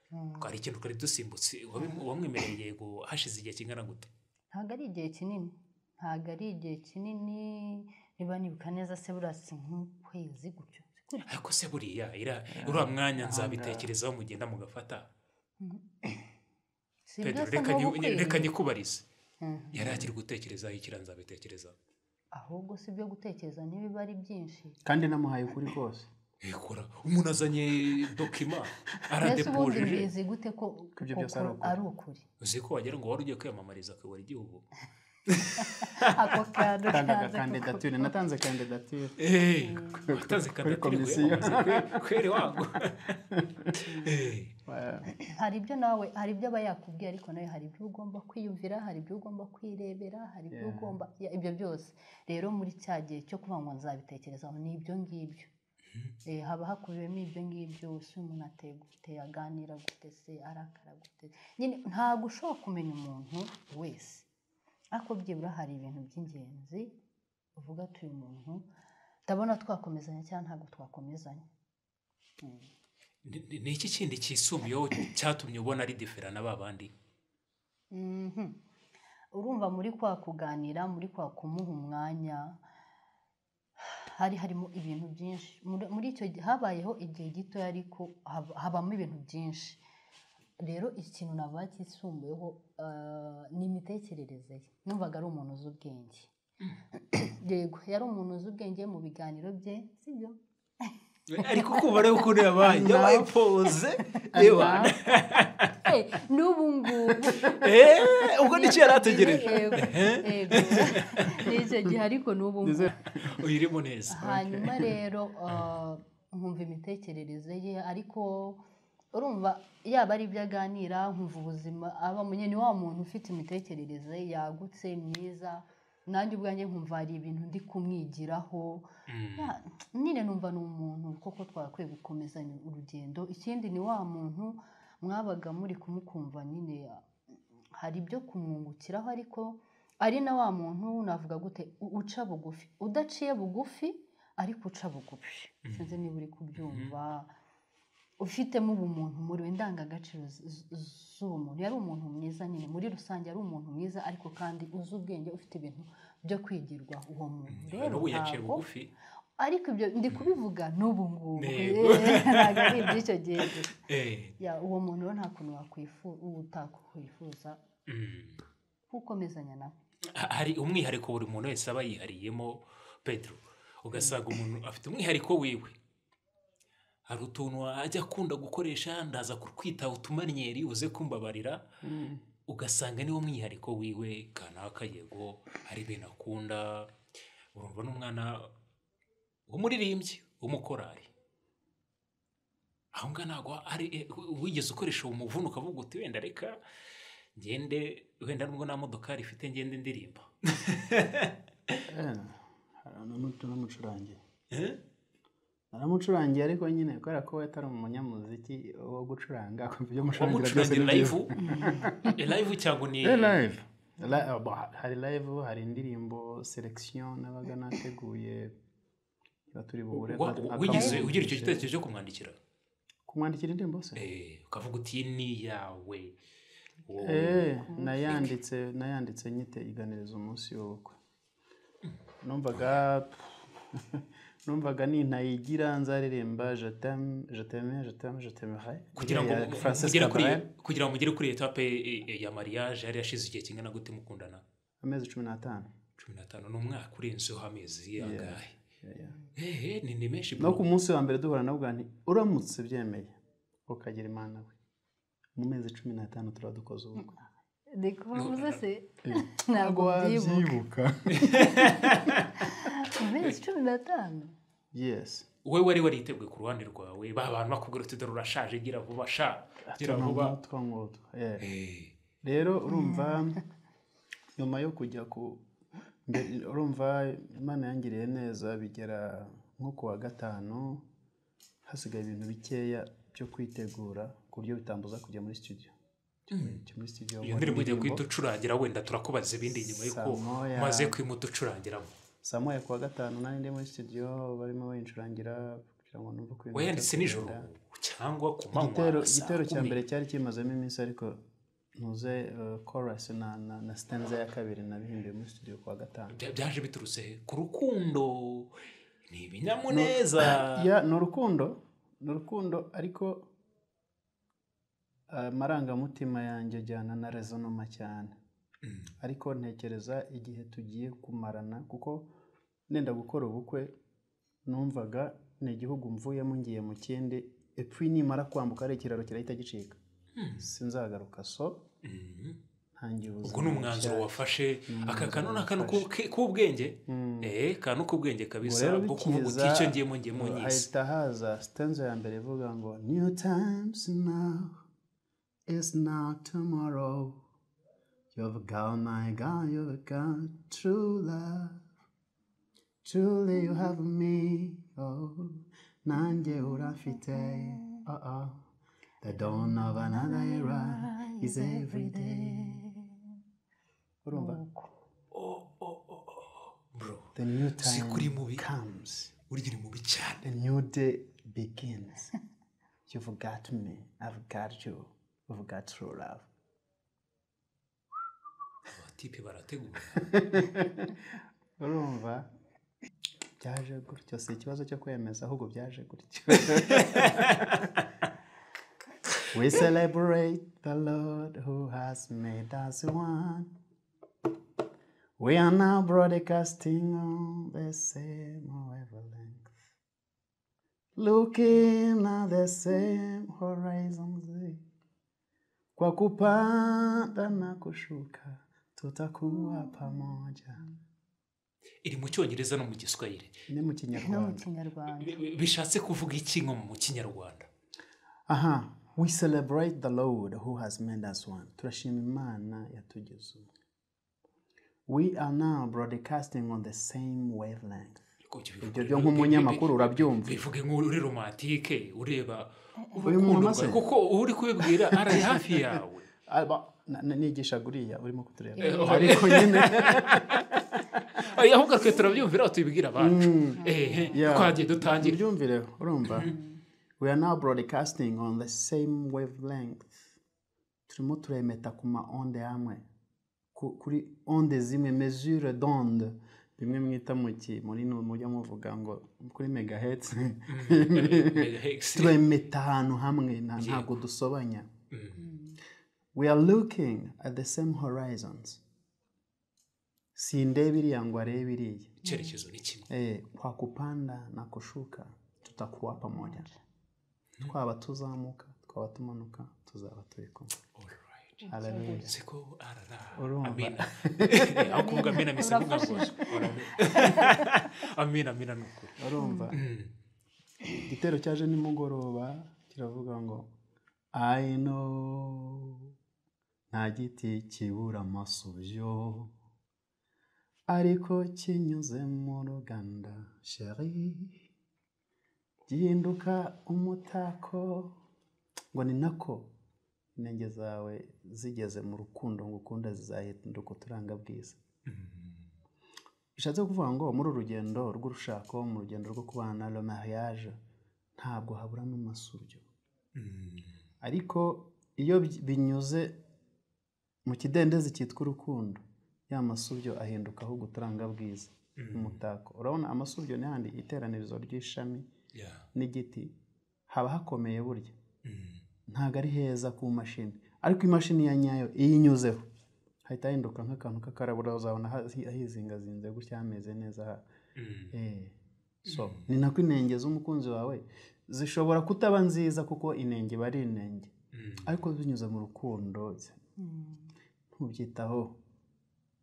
twari ikintu twari dusimbutse wabimu- wamwemereye yego hashize igihe kingana gute ntabwo ari igihe kinini ntabwo ari igihe kinini niba nibuka neza se buriya si nk'ukwezi gutyo si gutyo. ariko se buriya ira- uriya mwanya nzabitekerezaho mugenda mugafata si Pedro, buriya se reka nk'ubu nyu- kwezi. reka nyikubarize Mhm. yari akiri gutekerezaho ikira nzabitekerezaho ahubwo si ibyo gutekereza ntibiba ari byinshi kandi namuhaye ukuri kose ekora umuntu azanye dokima mbese ubundi aradepujije mbizi gute ko Ko ibyo ko- byose ari ko ukuri. ari ukuri uzi ko wagira ngo wari ugiye kwiyamamariza kuyobora igihugu ako kantu tangaga kanze kuko- kandidatire natanze kandidatire Eh, watanze kandidatire komisiyo. wiyamamaza, kweri wangu Eh, Eh, hari ibyo nawe hari ibyo aba yakubwiye ariko nawe hari ibyo ugomba kwiyumvira hari ibyo ugomba kwirebera hari ibyo Yeah. ugomba ya, ibyo byose rero muri cya gihe cyo kuvuga ngo nzabitekerezaho ni ibyo ngibyo Eh, haba hakubiyemo ibyo ngibyo se umuntu ateye gute aganira gute se arakara gute nyine ntabwo ushobora kumenya umuntu wese ariko byibura hari ibintu by'ingenzi uvuga ati uyu muntu ndabona twakomezanya cyangwa ntabwo twakomezanya ni- ni- ni iki kindi cyisumbuyeho cyatumye ubona ari difera na ba bandi Mhm. urumva muri kwa kuganira muri kwa kumuha umwanya hari harimo ibintu byinshi muri muri icyo gihe habayeho igihe gito ariko hab- habamo ibintu byinshi rero ikintu naba cyisumbuyeho ah, ni imitekerereze ye numvaga ari umuntu uzi ubwenge yego yari umuntu uzi ubwenge mu biganiro bye sibyo ariko kuba rero ukuntu yabaye yabaye pose reba Eh, n'ubu ngubu Eh, ubwo nicyo yari ategereje Yego, yego. Ni icyo gihe ariko n'ubu ngubu uyirimo neza hanyuma rero ah, nkumva imitekerereze ye ariko urumva yaba ari ibyo aganira nkumva ubuzima aba munye ni wa muntu ufite imitekerereze yagutse myiza nanjye ubwanjye nkumva hari ibintu ndi kumwigiraho Ya, nyine numva ni umuntu koko twakwiye gukomezanya urugendo ikindi ni wa muntu mwabaga muri kumukumva nyine hari ibyo kumwungukiraho ariko ari na wa muntu navuga gute u- uca bugufi udaciye bugufi ariko uca bugufi sinzi niba uri kubyumva ufitemo ubumuntu muri we indangagaciro z- z- z'uwo muntu yari umuntu mwiza nyine muri rusange yari umuntu mwiza ariko kandi uzi ubwenge ufite ibintu byo kwigirwa uwo muntu rero n'ubu yaciye ntabwo- bugufi ariko ibyo ndi kubivuga n'ubu ngubu Yego. Eh, ntabwo ari iby'icyo gihe gusa. Eh, Ya, uwo muntu rero nta kuntu wakwifu- utakwifuza mm. kukomezanya nawe hari umwihariko buri muntu wese aba yihariyemo pedro ugasanga umuntu afite umwihariko wiwe hari utuntu ajya akunda gukoresha ndaza kukwita utumaniyeri uze kumbabarira ugasanga niwo mwihariko wiwe kanaka yego hari ibintu akunda urumva n'umwana w'umuririmbyi w'umukorari aho ngaho ntabwo ari eh, wigeze ukoresha uwo muvuno ukavuga uti wenda reka ngende wenda nubwo nta modokari ifite ngende ndirimba hari n'umuco n'umucurangiye Eh? naramucurangiye ariko nyine kubera ko we atari umunyamuziki wo gucuranga akumva ibyo mucurangira byose wamucurangira ni live byiza Eh, live cyangwa ni Eh, live Li- ah, bah, hari live hari indirimbo selection nabaga nateguye niba turi buhure Wa- akaba- wigeze akamwumvisha. ugira icyo gitekerezo cyo kumwandikira kumwandikira indirimbo se Eh, ukavuga uti iyi ni iyawe Wowe. Eh, nayanditse nayanditse nyiteganiriza umunsi w'ubukwe numvaga numvaga nintayigira nzaririmba je t'aime je t'aime je t'aime je t'aimerai kugira ngo ya Frances mugere kuri Cabrel, kugira ngo mugere kuri etape eh, eh, ya mariage yari yashize igihe kingana gute mukundana amezi cumi n'atanu cumi n'atanu ni umwaka urenzeho amezi angahe Yeah, yeah. Eh, eh, ni ni menshi no bro. ku munsi wa mbere duhura nabwo nti uramutse byemeye ukagira imana we mu mezi cumi n'atanu turaba dukoze ubukwe ndi kubabuza se Eh. ntabwo byibuka wabyibuka mu mezi cumi n'atanu yes wowe wari wariteguye ku ruhande rwawe ba bantu bakubwira uti dore urashaje gira vuba sha gira vuba Utwo ngutwo, yeah. Eh, rero urumva nyuma yo kujya ku mbe- urumva imana yangiriye neza bigera nko ku wa gatanu hasigaye ibintu bikeya byo kwitegura ku buryo bitambuza kujya muri studio Kujya muri studio nkora iyo ndirimbo ujya indirimbo. guhita ucurangira wenda turakubaza ibindi nyuma y'uko Saa moya. umaze kwimuta ucurangiramo saa moya ku wa gatanu nari ndi muri studio barimo bayicurangira kugira ngo numve uko ibintu wayanditse bigenda. nijoro cyangwa ku igitero manywa saa igitero cya kumi. mbere cyari kimazemo iminsi ariko ntuze eh, chorus na na, na stanza ya kabiri nabihimbiye muri studio ku wa gatanu Bya- byaje biturutse ku rukundo ni ibinyamuneza ya ni urukundo ni urukundo ariko eh, amarangamutima yanjye ajyana na rezonoma cyane Mm. ariko ntekereza igihe tugiye kumarana kuko nenda gukora ubukwe numvaga ni igihugu mvuyemo ngiye mu kindi epfo nimara kwambuka ari ikiraro kirahita gicika sinzagaruka so Mm. ntangiye ubuzima ubwo ni umwanzuro bushya. wafashe aka kantu ni akantu ku- ke- k'ubwenge Mm. eh kantu k'ubwenge kabisa rero bwo kuvuga uti bikiza- icyo ngiyemo ngiyemo nyise hahita haza stanza ya mbere ivuga ngo new times now is now tomorrow you've got my God you've got true love truly you have me oh nanjye urafite oh oh the dawn of another era is every day urumva Oh, oh, oh, oh. bro the new Si kuri time mubi. comes urya uri mubi cyane A new day begins. You've got me. I've got you. We've got true love. abatipe barategura Urumva byaje gutyo si ikibazo cyo kwemeza ahubwo byaje gutyo We celebrate the Lord who has made us one. We are now broadcasting on the same wavelength, looking at the same horizons. Kwa kupanda na kushuka tutakuwa pamoja. iri mu cyongereza no mu giswahili Ni mu no mu kinyarwanda. kinyarwanda Bi- bi- bishatse kuvuga iki nko mu kinyarwanda Aha, we celebrate the Lord who has made us one. Turashima Imana yatugize umwe. We are now broadcasting on the same wavelength. Ariko ibyo Ibyo bivuga- byo nk'umunyamakuru urabyumva. bivuge nk'uri romantike ureba Uyu muntu urukundo amaze. rwawe. kuko uri kubibwira ari hafi yawe Aba- na- na- nigisha guriya urimo kutureba Eh, oh. ariko nyine Ay, ahubwo twe turabyumvira tubibwira abacu Ehe, Yeah. twagiye dutangira ibyumvire urumva we are now broadcasting on the same wavelength turimo turemeta ku ma onde amwe Ku- kuri onde zimwe mesure d'onde bimwe mwita mu ki muri nu- mujya muvuga ngo kuri megahertz turemeta ahantu hamwe nta- ntabwo dusobanya we are looking at the same horizons sindeba iriya ngo arebe iriya icyerekezo ni kimwe Eh, kwa kupanda na kushuka tutakuwa pamoja twaba tuzamuka twaba tumanuka tuzaba turi kumwe Alright. Hallelujah. siko arara Urumva. amina aho kuvuga amina misa kuvuga ngo amina amina ni ukuri urumva igitero cyaje nimugoroba kiravuga ngo i know nta giti kibura amasubyo ariko kinyuze mu ruganda sheri gihinduka umutako ngo ni nako intege zawe zigeze mu rukundo ngo ukunde zizahinduka uturanga bwiza bishatse kuvuga ngo muri uru rugendo rw'urushako mu rugendo rwo kubana le mariage ntabwo haburamo amasuryo ariko iyo bi- binyuze mu kidendezi cyitwa urukundo ya masuryo ahinduka ahubwo uturanga bwiza umutako urabona amasuryo n'ahandi iteranirizo ry'ishami Yeah. n'igiti haba hakomeye burya Mm. ntabwo ari heza ku mashini ariko imashini ya nyayo iyo inyuzeho hahita hinduka nk'akantu k'akarabura uzabona hazi- hizingazinze gutya hameze neza ha Mm. Eh, so ni nako inenge z'umukunzi wawe zishobora kutaba nziza kuko inenge iba ari inenge Mm. ariko binyuze mu rukundo ntubyitaho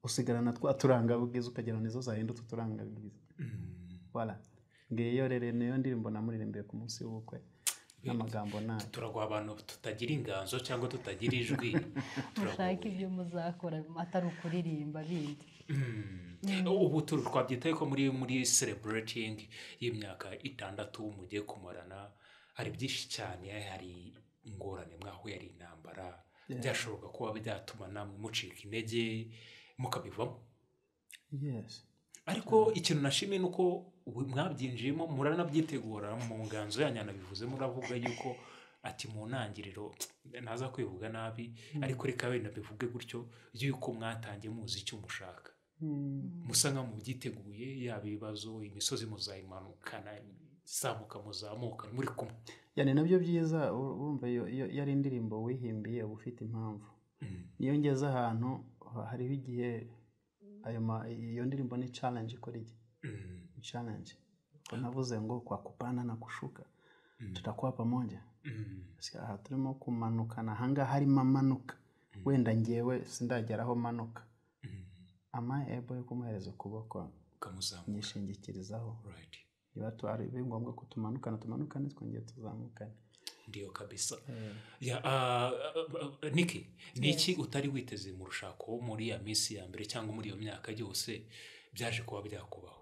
usigarana twa turanga bwiza ukagira ngo nizo zahindutse uturanga bwiza wala ngiyo rero niyo ndirimbo namuririmbire ku munsi w'ubukwe n'amagambo nayo turagwa abantu tutagira inganzo cyangwa tutagira ijwi mushake turagowe ibyo muzakora atari ukuririmba bindi ubu turi twabyitaye ko muri muri celebrating y'imyaka itandatu mugiye kumarana hari byinshi cyane hari ingorane mwahuye hari intambara byashoboka kuba byatuma namwe mucika intege mukabivamo yes ariko ikintu nashimye ni uko ubu mwabyinjiyemo muranabyitegura mu nganzo yanyu anabivuze muravuga yuko ati mu ntangiriro ntaza kwivuga nabi ariko reka wenda bivuge gutyo yuko mwatangiye muzi icyo mushaka musa nka mubyiteguye yaba ibibazo imisozi muzayimanukana izamuka muzamuka muri kumwe yani nabyo byiza ur- urumva iyo iyo- iyo ari indirimbo wihimbiye uba ufite impamvu niyo ngeze ahantu ha- hariho igihe ayo ma- iyo ndirimbo ni challenge ikora iki Mm, Ni challenge Ubwo navuze ngo kwa kupana na kushuka tutakuwa pamoja mm, Sika, aha turimo kumanukana ahangaha harimo amanuka wenda ngewe sindageraho manuka mm. ama ebo yo kumuhereza ukuboko ukamuzamuka nyishingikirizaho right niba tu- ari biri ngombwa ko tumanukana tumanukane twongeye tuzamukane ndiyo kabisa Ya, ah, ah, ah, niki ni iki utari witeze mu rushako muri ya minsi ya mbere cyangwa muri iyo myaka yose byaje kuba byakubaho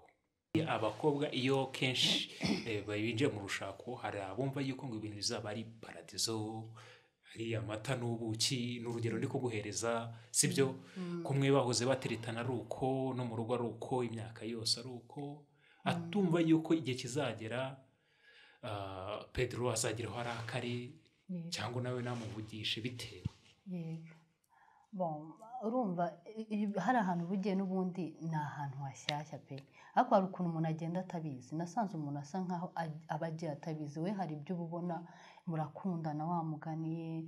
abakobwa iyo kenshi eh, binjiye mu rushako hari abumva yuko ngo ibintu bizaba ari paradizo hari amata n'ubuki ni urugero ndi kuguhereza sibyo kumwe bahoze bateretana ari uko no mu rugo ari uko imyaka yose ari uko atumva yuko igihe kizagera ah, pedro azageraho arakare Yego. cyangwa nawe namuvugishe bitewe yego Bon, urumva i- i- hari ahantu uba ugiye n'ubundi ni ahantu hashyashya pe ariko hari ukuntu umuntu agenda atabizi nasanze umuntu asa nkaho aj- aba agiye atabizi we hari ibyo uba ubona murakundana wamuganiye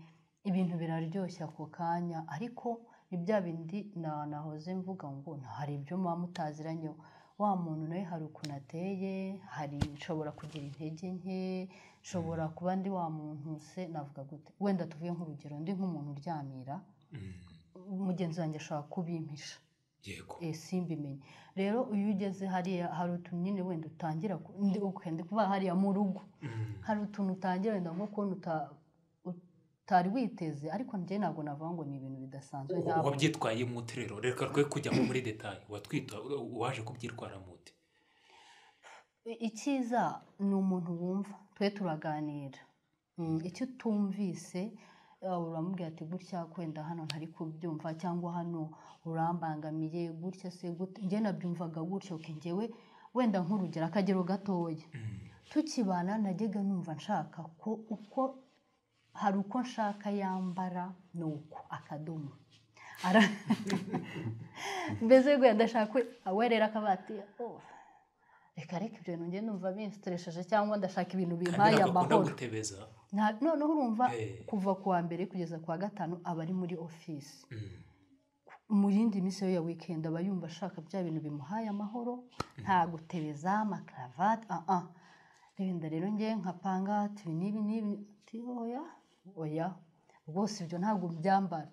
ibintu biraryoshya ako kanya ariko ni bya bindi na- nahoze mvuga ngo "Nta- hari ibyo muba mutaziranyeho wa muntu nawe hari ukuntu ateye hari nshobora kugira intege nke nshobora kuba ndi wa muntu se navuga gute wenda tuvuye nk'urugero ndi nk'umuntu uryamira mugenzi wanjye ashobora kubimpisha yego eh, simbimenye rero iyo ugeze hariya hari utuntu nyine wenda utangira ku- ndi ok, ndi kuvuga hariya mu rugo hari utuntu utangira wenda nko kubona uta- utari witeze ariko njye ntabwo navuga ngo ni ibintu bidasanzwe ntabwo wabyitwaye mu rero reka twe kujyamo muri detaye watwita waje kubyitwara mute icyiza ni umuntu wumva twe turaganira Mm, icyo utumvise eh, uramubwira ati gutya kwenda hano ntari kubyumva cyangwa hano urambangamiye gutya se gute njye nabyumvaga gutya uke njyewe wenda nk'urugero akagero gatoya tukibana najyaga numva nshaka ko uko hari uko nshaka yambara ni uko akadomo Ara- mbese wenda ndashaka we rero akavuga ati "Oh, reka reka ibyo bintu njye numva binsiteresheje cyangwa ndashaka ibintu kandi bimpaye ntabwo akunda amahoro gutebeza Nta- noneho urumva Eh. kuva ku wa mbere kugeza ku wa gatanu aba ari muri ofisi Mm. mu yindi minsi yo ya wikendi aba yumva ashaka bya bintu bimuhaye amahoro nta gutebeza amakaravati aha wenda rero njye nkapanga ati ibi n'ibi n'ibi ati oya oya rwose ibyo ntabwo byambara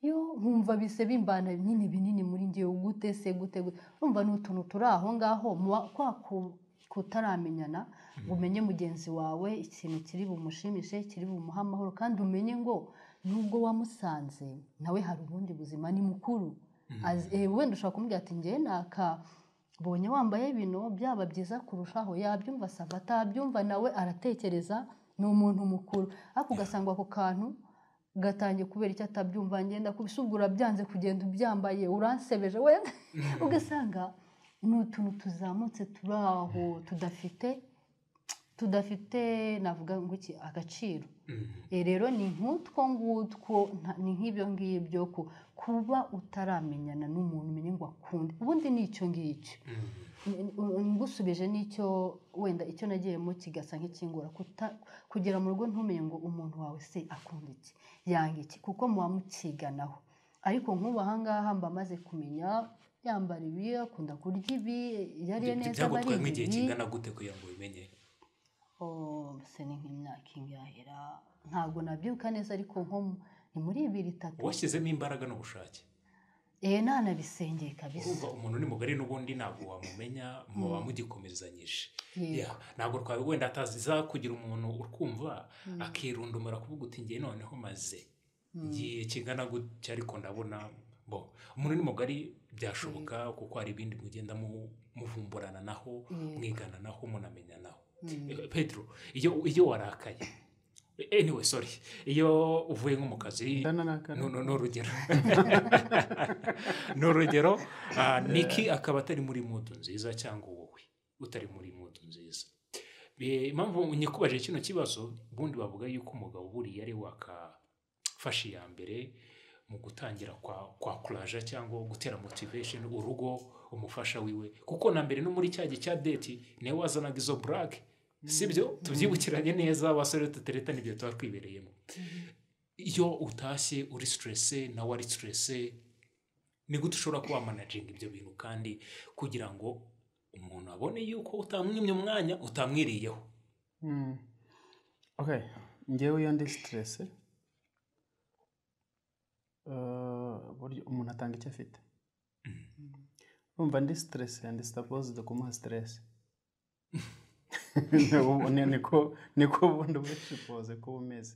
yo nkumva bise bimbana binini binini muri ngewe gute se gute gute urumva ni utuntu turi aho ngaho muba kwa ku- kutaramenyana ngo umenye mugenzi wawe ikintu kiri bumushimishe kiri bumuhe amahoro kandi umenye ngo nubwo wamusanze nawe hari ubundi buzima ni mukuru Azi- eh, wenda ushobora kumubwira ati njyewe naka mbonye wambaye bino byaba byiza kurushaho yabyumva sava atabyumva nawe aratekereza ni umuntu mukuru ariko ugasanga ako kantu gatangiye kubera icyo atabyumva ngenda kubisubwura byanze kugenda ubyambaye uransebeje wenda ugasanga ni utuntu tuzamutse turi aho tudafite tudafite navuga ngo iki agaciro Eh, rero ni nk'utwo ngutwo nta- ni nk'ibyo ngibyo ku- kuba utaramenyana n'umuntu umenye ngo akunde ubundi ni icyo ngicyo N- n- ngusubije n'icyo wenda icyo nagiyemo kigasa nk'ikingura kuta- kugera mu rugo ntumenye ngo umuntu wawe se akunda iki yanga iki kuko muba mukiganaho ariko nk'ubu ahangaha mba maze kumenya yambara ibi akunda kurya ibi iyo ariye Ibyo neza aba ari byagutwayemo igihe ibi kingana gute kugira ngo ubimenye Oh, se ni nk'imyaka ingahera ntabwo nabyibuka neza ariko nko mu- ni muri ibiri itatu washyizemo imbaraga n'ubushake eee ntanabisengeye kabisa urumva umuntu ni mugari n'ubundi ntabwo wamumenya muba mugikomezanyije Yego. Yeah, ntabwo twawe wenda ataziza kugira umuntu ukumva akirundumura kuvuga uti ngewe noneho maze ngiye kingana gutya ariko ndabona bo umuntu ni mugari byashoboka kuko hari ibindi mugenda mu- muvumburana naho Yego. mwigana naho munamenya naho pedro iyo iyo warakaye anyway sorry iyo uvuye nko mu kazi Ndanarakara. no- no- ni urugero ni urugero ah, niki akaba atari muri mudu nziza cyangwa wowe utari muri mudu nziza Be- impamvu nyikubaje kino kibazo ubundi bavuga yuko umugabo buriya ari wakafashe iya mbere mu gutangira kwa kwa kuraje cyangwa gutera motivation urugo umufasha wiwe kuko na mbere no muri cya gihe cya deti niwe wazanaga izo burake sibyo tubyibukiranye neza abasore tutereta n'ibyo tuba twibereyemo iyo utashye uri siterese nawe ari siterese ni gute ushobora kuba wamanaginga ibyo bintu kandi kugira ngo umuntu abone yuko utamwimye umwanya utamwiriyeho Mm. Okay, ngewe iyo ndi siterese burya umuntu atanga icyo afite urumva ndi siterese andi sitapozide kumuha siterese niko niko ubundi ubushipoze kuba umeze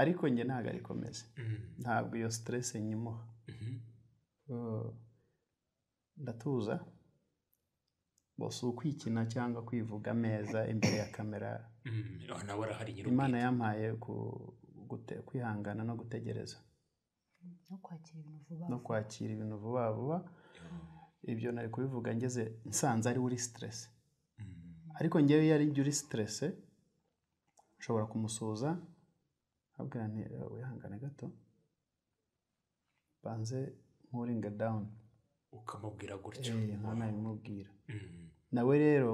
ariko njye ntabwo ariko meze Mm. ntabwo iyo siterese nyimuha Mhm. Eh, ndatuza bose ukwikina cyangwa kwivuga ameza imbere ya kamera Mm. Oh, nawe arahari nyiri imana yampaye ku- gute- kwihangana no gutegereza no kwakira ibintu vuba no kwakira ibintu vuba vuba ibyo nari kubivuga ngeze nsanze ari uri siterese ariko ngewe iyo ari jya uri siterese nshobora kumusuhuza nkabwira nti "Eh, wihangane gato banze nkuringe dawuni ukamubwira gutyo Eh, nkana bimubwira Mm. nawe rero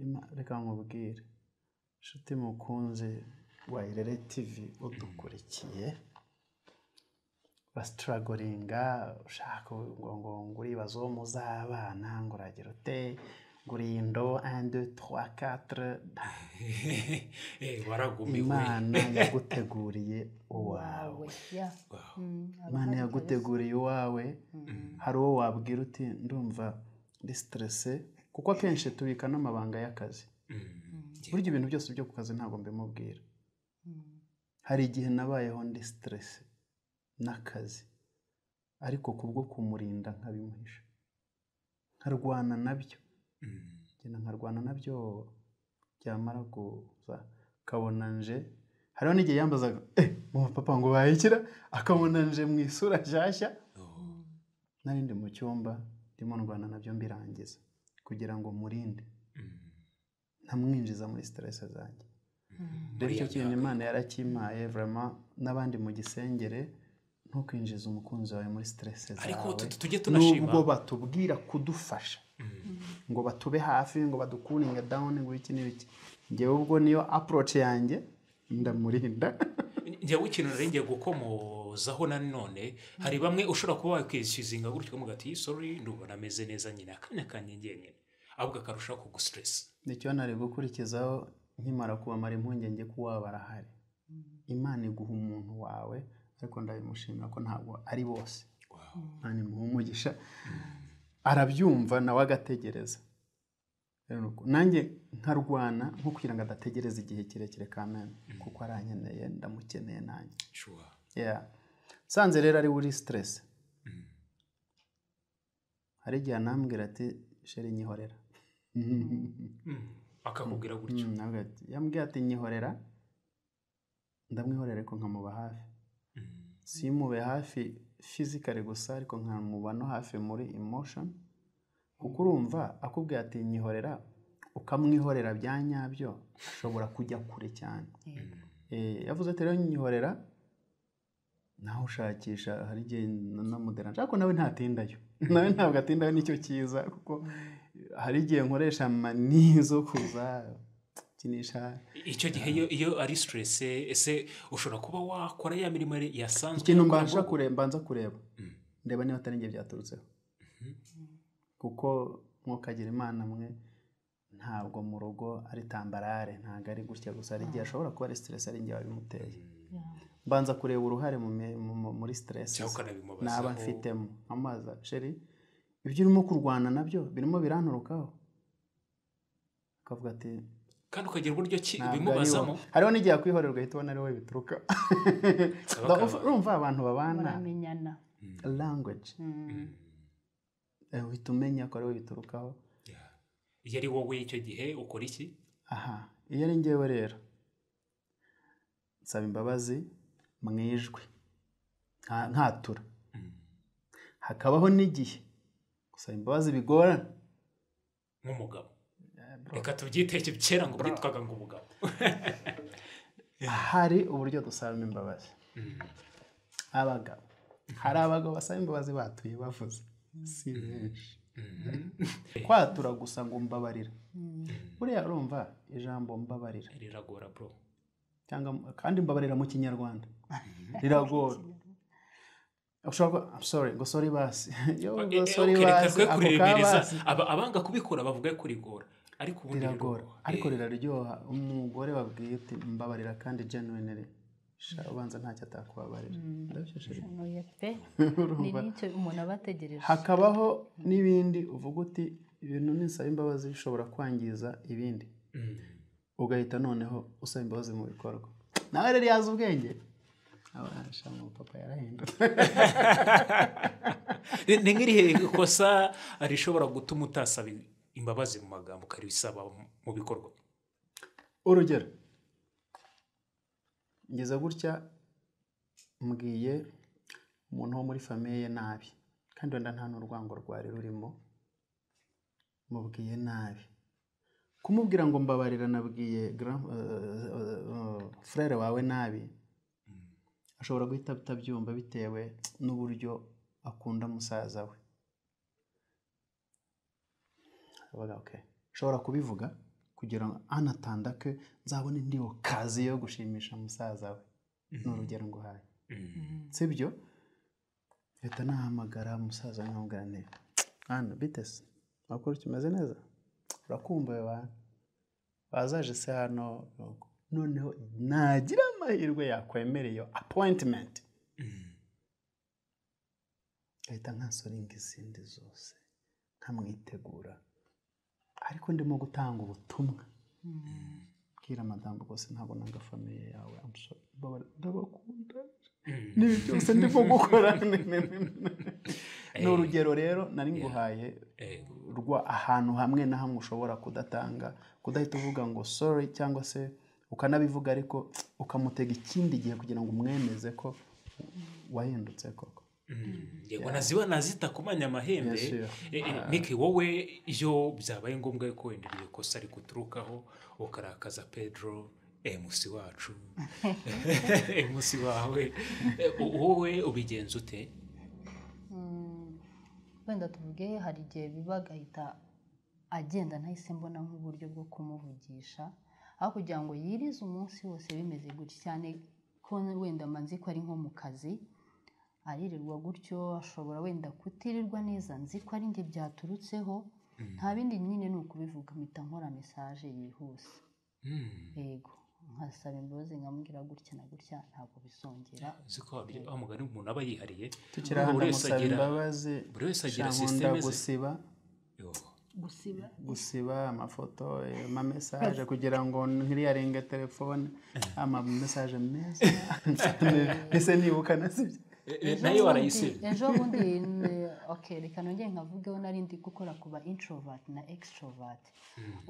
Ima- reka nkubwire nshuti mukunzi wa irere tivi udukurikiye basitaragoringa ushaka ngo ngo nguri ibibazo muzabana ngo uragira ute nguriye indobo andi twa katire Eh, waragumiwe imana yaguteguriye uwawe wawe ya Wow. Mm, haba imana hari kabisa. yaguteguriye iwawe hari uwo wabwira uti ndumva ndi siterese kuko akenshi tubika n'amabanga y'akazi Mm. Yeah. burya ibintu byose byo ku kazi ntabwo mbimubwira Mm, hari igihe nabayeho ndi siterese n'akazi ariko kubwo kumurinda nkabimuhisha nkarwana nabyo Mm. ngenda nkarwana nabyo byamara kuza akabona nje hariho n'igihe yambazaga eh mama papa ngo bayikira akabona nje mu isura nshyashya Oh. nari ndi mu cyumba ndimo ndwana nabyo mbirangiza kugira ngo murinde Mm. ntamwinjiza muri siterese zanjye mm, rero icyo Buriya kintu byabaye. imana yarakimpaye vrema n'abandi mu gisengere ntukwinjiza umukunzi wawe muri siterese ariko zawe tu- tu- tujye tunashima nubwo batubwira kudufasha Mm. ngo batube hafi ngo badukuringe dawuni ngo iki n'ibiki ngewe ubwo niyo aporoci yanjye ndamurinda njyewe ikintu nari ngiye gukomozaho nanone hari bamwe ushobora kuba wakwishyuzinga gutyo ukavuga ati sorry ndumva nameze neza nyine akanya kanjye njyenyine ahubwo akarushaho kugusitiresi nicyo nari gukurikizaho nkimara kubamara impungenge ko waba arahari mm, imana iguha umuntu wawe ariko ndabimushimira ko ntabwo ari bose Wow. imana imuha umugisha arabyumva nawe agategereza Rero nuko nanjye nkarwana nko kugira ngo adategereza igihe kirekire kamena kuko arankeneye ndamukeneye nanjye Sure. Yeah. nsanze rero ari uri siteresi Mm. hari igihe anambwira ati sheri nyihorera Mm. akakubwira gutyo Mm, nawe ati- yambwiye ati nyihorera ndamwihorera ariko nkamuba hafi Mm. simube hafi fizikari gusa ariko nkamuba no hafi muri emotion kuko urumva akubwira ati nyihorera ukamwihorera bya nyabyo ashobora kujya kure cyane yego. Eh, yavuze ati rero nyihorera nawe ushakisha hari igihe na- namudera nshaka ko nawe ntatindayo nawe ntabwo atindayo nicyo cyiza kuko hari igihe nkoresha mani zo kuza kinisha icyo gihe iyo- iyo ari siteresi ese ushobora kuba wakora ya mirimo yasanzwe ikintu yakora mbasha mu- kureba mbanza kureba Mm. ndeba niba atari njye byaturutseho kuko mwokagira imana mwe ntabwo mu rugo ari tambarare ntabwo ari gutya gusa hari igihe ashobora kuba ari siteresi ari njye wabimuteye mbanza kureba uruhare mu mi- mu- mu- muri siteresi cyangwa ukanabimubazaho naba mfitemo amazi sheri ibyo urimo kurwana nabyo birimo biranturukaho akavuga ati kandi ukagira uburyo ki ntabwo ari ubimubazamo wowe hariho n'igihe akwihorera ugahita ubona ari wowe bituruka Saba Urumva- akabana. urumva abantu babana muramenyana language Mm, Mm. Eh, uhita umenya ko ari wowe biturukaho Yeah. iyo ari wowe icyo gihe ukora iki aha iyo ari njyewe rero nsaba imbabazi mu ijwi nka- nkatura Mm. hakabaho n'igihe gusaba imbabazi bigorana nk'umugabo Eh, bro, reka tubyiteke kera ngo byitwaga ngo umugabo hari uburyo dusabamo imbabazi Mm. abagabo hari abagabo basaba imbabazi batuye bavuze si benshi Mm. kwatura gusa ngo mbabarira mm, buriya urumva ijambo mbabarira riragora bro cyangwa kandi mbabarira mu kinyarwanda riragora ushobora kuba I'm sorry ngo sorry basi yo Eh, ngo eh, sorry okay, reka basi twe ako ka kuriremeza basi Aba- abanga kubikora bavuga kurigora ariko ubundi riragora riragora. ariko Eh, riraryoha umugore wabwiye uti mbabarira kandi genuinely sha ubanza ntacyo atakubabarira Ndabyo, sheri. hanoye pe ni Urumva? n'icyo umuntu aba ategereje hakabaho n'ibindi uvuga uti ibintu nisaba imbabazi bishobora kwangiza ibindi mm. ugahita noneho usaba imbabazi mu bikorwa nawe rero yazi ubwenge abasha mu papa yarahindutse ni ni nk'irihe kosa rishobora gutuma utasaba imbabazi mu magambo ukarisaba mu bikorwa urugero ngeze gutya mbwiye umuntu wo muri famiye ye nabi kandi wenda nta n'urwango rwari rurimo mubwiye nabi kumubwira ngo mbabarira nabwiye grand- eh, eh, eh, frere wawe nabi ashobora guhita atabyumva bitewe n'uburyo akunda musaza we kabaga okay ushobora kubivuga kugira ngo anatandake nzabone indiho kazi yo gushimisha musaza we ni urugero nguhaye sibyo leta nahamagara musaza nkamubwira nti hano bitese makuru kimeze neza urakumbuye bantu bazaje se hano noneho nagira amahirwe yakwemera iyo apoyintimenti ahita nkasoringa izindi zose nkamwitegura ariko ndimo gutanga ubutumwa bwira madamu rwose ntabwo nanga famiye yawe I'm sorry. Mbabara- ndabakunda n'ibi byose ndimo gukora Ni- ni- ni- ni- ni urugero rero nari nguhaye rwa ahantu hamwe na hamwe ushobora kudatanga kudahita uvuga ngo sorry cyangwa se ukanabivuga ariko ukamutega ikindi gihe kugira ngo umwemeze ko wahindutse koko yego naziba nazita kumanya amahembe Yes, yeah. Eh, eh, Nick wowe iyo byabaye ngombwa ko wenda iryo kosa rikuturukaho ukarakaza pedro emusi wacu emusi wawe Eh, wowe ubigenza ute Mm, wenda tuvuge hari igihe biba agahita agenda ntahise mbona nk'uburyo bwo kumuvugisha aho kugira ngo yirize umunsi wose bimeze gutya cyane ko wenda manzi ko ari nko mu kazi aririrwa gutyo ashobora wenda kutirirwa neza nzi ko ari njye byaturutseho nta bindi nyine ni ukubivuga mpita nkora mesaje yihuse Hmm, yego nkasaba imbabazi nkamubwira gutya na gutya ntabwo bisongera uzi ko wa- wa mugani umuntu aba yihariye tukiri Buri hano wese musaba agira- imbabazi buri wese agira shankunda sisiteme ze gusiba Yo. gusiba gusiba amafoto eh, amamesaje kugira ngo ntiriyarenga telefone amamesaje meza ese nibuka nasibye Eh, eh, Ejo nayo bundi- warayisiba ejo bundi n- okay, reka nongere nkavugeho nari ndi gukora ku ba introvert na extrovert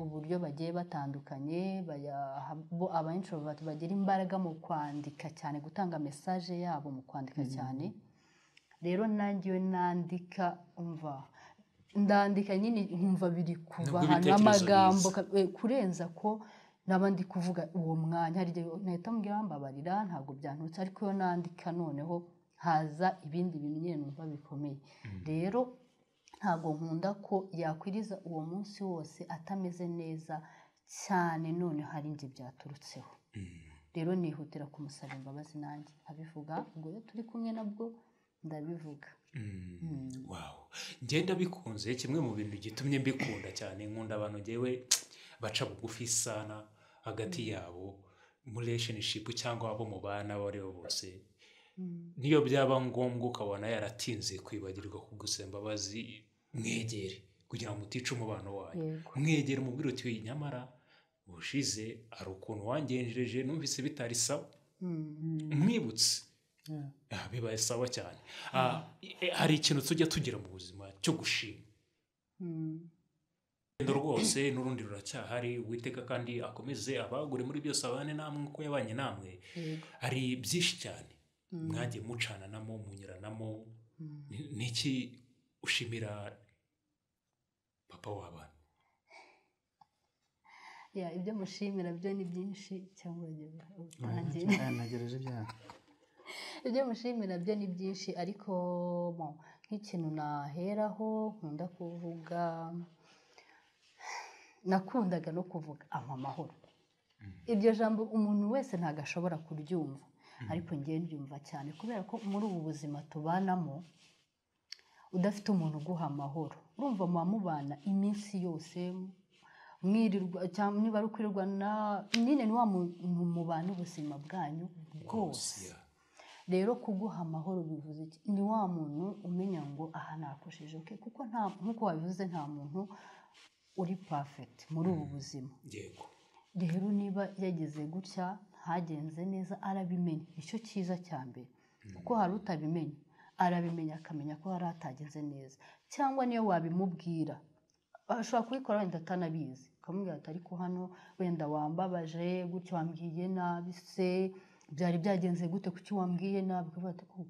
uburyo bagiye batandukanye baya- ha- bo aba introvert bagira imbaraga mu kwandika cyane gutanga message yabo mu kwandika cyane rero nanjye iyo nandika umva ndandika nyine nkumva biri kuva Nubwo ahantu ibitekerezo amagambo biza. ka- eh, kurenza ko naba ndi kuvuga uwo mwanya hari igihe nahita mbwira mbabarira ntabwo byanturutse ariko iyo nandika noneho haza ibindi bintu nyine numva bikomeye rero ntabwo nkunda ko yakwiriza uwo munsi wose atameze neza cyane none hari njye byaturutseho rero nihutira kumusaba imbabazi nanjye abivuga ubwo iyo turi kumwe nabwo ndabivuga Wow. ngenda bikunze kimwe mu bintu gitumye mbikunda cyane nkunda abantu ngewe baca bugufi sana hagati yabo muri relationship cyangaba abo mu bana abo ari bo bose niyo byaba ngombwa ukabona yaratinze kwibagirwa kugusaba imbabazi mwegere kugira ngo mutica umubano wayo Yego. mwegere umubwire uti "Oya, nyamara ubushize hari ukuntu wangenjeje numvise bitari sawa mwibutse Yeah. Ah, bibaye sawa cyane Ah, eh, hari ikintu tujya tugira mu buzima cyo gushima Mm. urugendo rwose n'urundi ruracyahari uwiteka kandi akomeze abagure muri byose abane namwe uko yabanye namwe Yego. hari byinshi cyane mwagiye mucananamo munyuranamo Ni- niki ushimira papa w'abana Ya, ibyo mushimira byo ni byinshi cyangwa urugero utangira Aya, nagereje ibyaha ibyo mushimira byo ni byinshi ariko bon, nk'ikintu naheraho nkunda kuvuga nakundaga no kuvuga ampa amahoro iryo jambo umuntu wese ntabwo ashobora kuryumva ariko ngewe ndyumva cyane kubera ko muri ubu buzima tubanamo udafite umuntu uguha amahoro urumva muba mubana iminsi yose mwirirwa cyangwa niba ari ukwirirwa na nyine ni wa muntu mubana ubuzima bwanyu bwose Yeah. rero kuguha amahoro bivuze iki ni wa muntu umenya ngo aha nakosheje oke kuko nta nk'uko wabivuze nta muntu uri perfect muri ubu buzima yego rero niba yagize gutya ntagenze neza arabimenya nicyo cyiza cya mbere kuko hari utabimenya arabimenya akamenya ko hari atagenze neza cyangwa niyo wabimubwira ashobora kubikora wenda atanabizi ukamubwira ati ariko hano wenda wambabaje gutya wambwiye nabi se byari byagenze gute kuki wambwiye nabi ukavuga ati "Oh,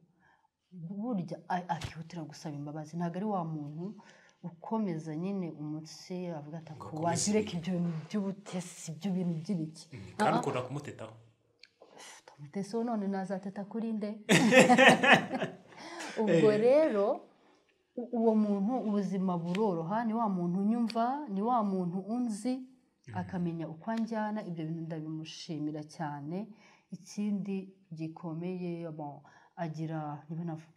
burya a- akihutira gusaba imbabazi ntabwo ari wa muntu ukomeza nyine umutsi avuga ati Ngo "Ako akomeze wazireka ibi." ibyo bintu by'ubutesi ibyo bintu by'ibiki kandi ukunda kumutetaho mutesi we none nazateta kuri nde ubwo rero u- uwo muntu ubuzima buroroha ni wa muntu unyumva ni wa muntu unzi akamenya uko anjyana ibyo bintu ndabimushimira cyane ikindi gikomeye bon, agira niba navuga,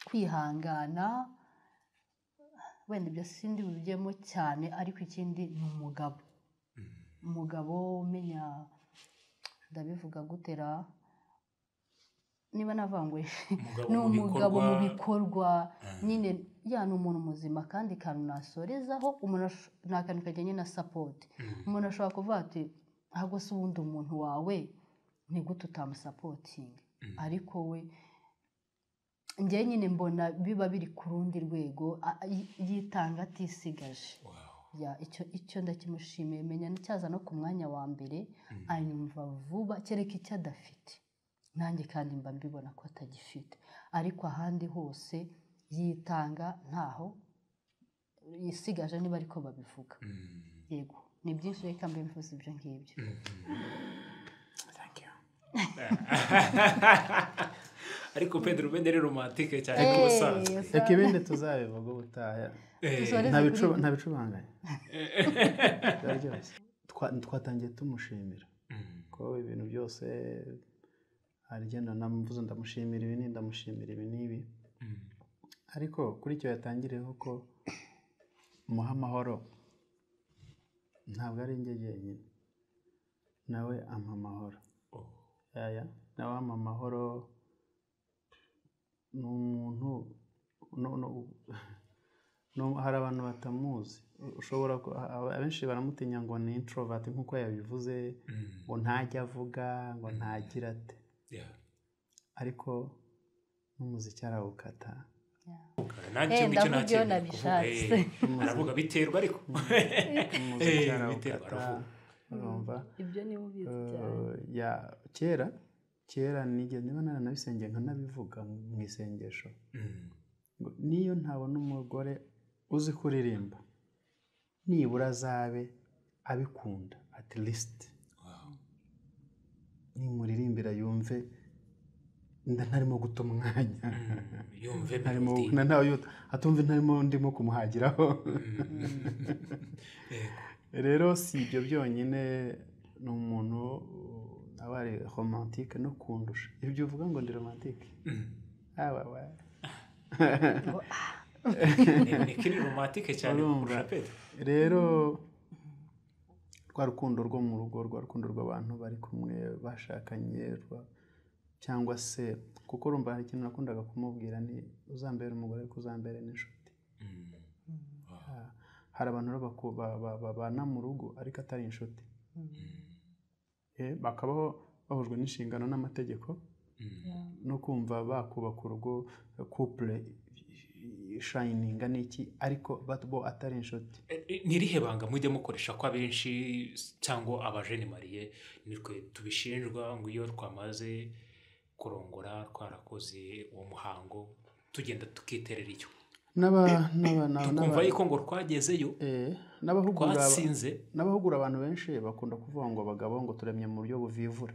kwihangana wenda ibyo sindi bibijyemo cyane ariko ikindi ni umugabo umugabo umenya ndabivuga gutera niba navanguye Umugabo ni mu umugabo mu bikorwa- bikorwa nyine ya ni umuntu muzima kandi kantu nasorezaho umuntu ash- ni akantu kajyanye na sapoti umuntu ashobora kuvuga ati ahubwo se ubundi umuntu wawe ni gute utamusapotinga ariko we njyewe nyine mbona biba biri ku rundi rwego a- yi- yitanga atisigaje Wow. ya icyo icyo ndakimushimiye menya cyaza no ku mwanya wa mbere anyumva vuba kereka icyo adafite nanjye kandi mba mbibona ko atagifite ariko ahandi hose yitanga ntaho yisigaje niba ariko babivuga Mm. yego ni byinshi reka mbe mvuze ibyo ngibyo Thank you. ariko pedro ubende ni romantike cyane Eh, nk'ubusanzwe yes. reka ibindi tuzabivuga ubutaha Eh, Sorry. Ntabicu- ntabicubanganya Biraryoshye. Twa- twatangiye tumushimira mm, ko ibintu byose hari igenda namuvuze ndamushimira ibi ni ndamushimira ibi n'ibi mm, ariko kuri icyo yatangireho ko muha amahoro ntabwo ari njye jyenyine nawe ampa amahoro oh, yaya nawe ampa amahoro ni umuntu no- no- no- hari abantu batamuzi ushobora ku- a- abenshi baramutinya ngo ni introvert nk'uko yabivuze mm, ngo ntajya avuga ngo ntagira ate yeah. ariko n'umuziki arawukata nanjye Eh, ngicyo ndavuga nakiriye iyo kuvuga, nabishatse. eh, aravuga biterwa ariko umuziki Eh, biterwa, arawukata aravuga. urumva ibyo niba ubizi cyane Eh, ya kera kera nige niba naranabisengiye nkanabivuga mu isengesho Mm, ngo niyo ntabona umugore uzi kuririmba nibura azabe abikunda at least wow. nimuririmbira yumve nda ntarimo guta umwanya Mm, yumve ntarimo melody. na ntawe yuta- atumve ntarimo ndimo kumuhagiraho Yego. rero si ibyo byonyine ni umuntu uh, aba ari romantike no kundusha ibyo uvuga ngo ndi romantike Mm, aba wa- eh, ni kiri romantike cyane Urumva. kurusha pedro rero rwa rukundo rwo mu rugo rwa rukundo rw'abantu bari kumwe bashakanye rwa- cyangwa se kuko urumva hari ikintu nakundaga kumubwira ni uzambere umugore ariko uzambere n'inshuti Mm, Ah, hari abantu rero baku- ba- ba- babana mu rugo ariko atari inshuti Eh, bakabaho bahujwe n'inshingano n'amategeko mm, no kumva bakubaka urugo kupure ishayininga n'iki ariko bat- bo atari inshuti Eh, eh, ni irihe banga mujya mukoresha ko abenshi s- cyangwa abajene mariye nitwe tubishinjwa ngo iyo twamaze kurongora twarakoze uwo muhango tugenda tukiterera icyo N'aba- n'aba- n'aba- tukumva n'aba- yuko ngo twagezeyo Eh, n'abahugura twatsinze n'abahugura abantu benshi bakunda kuvuga ngo abagabo ngo turemye mu buryo buvivura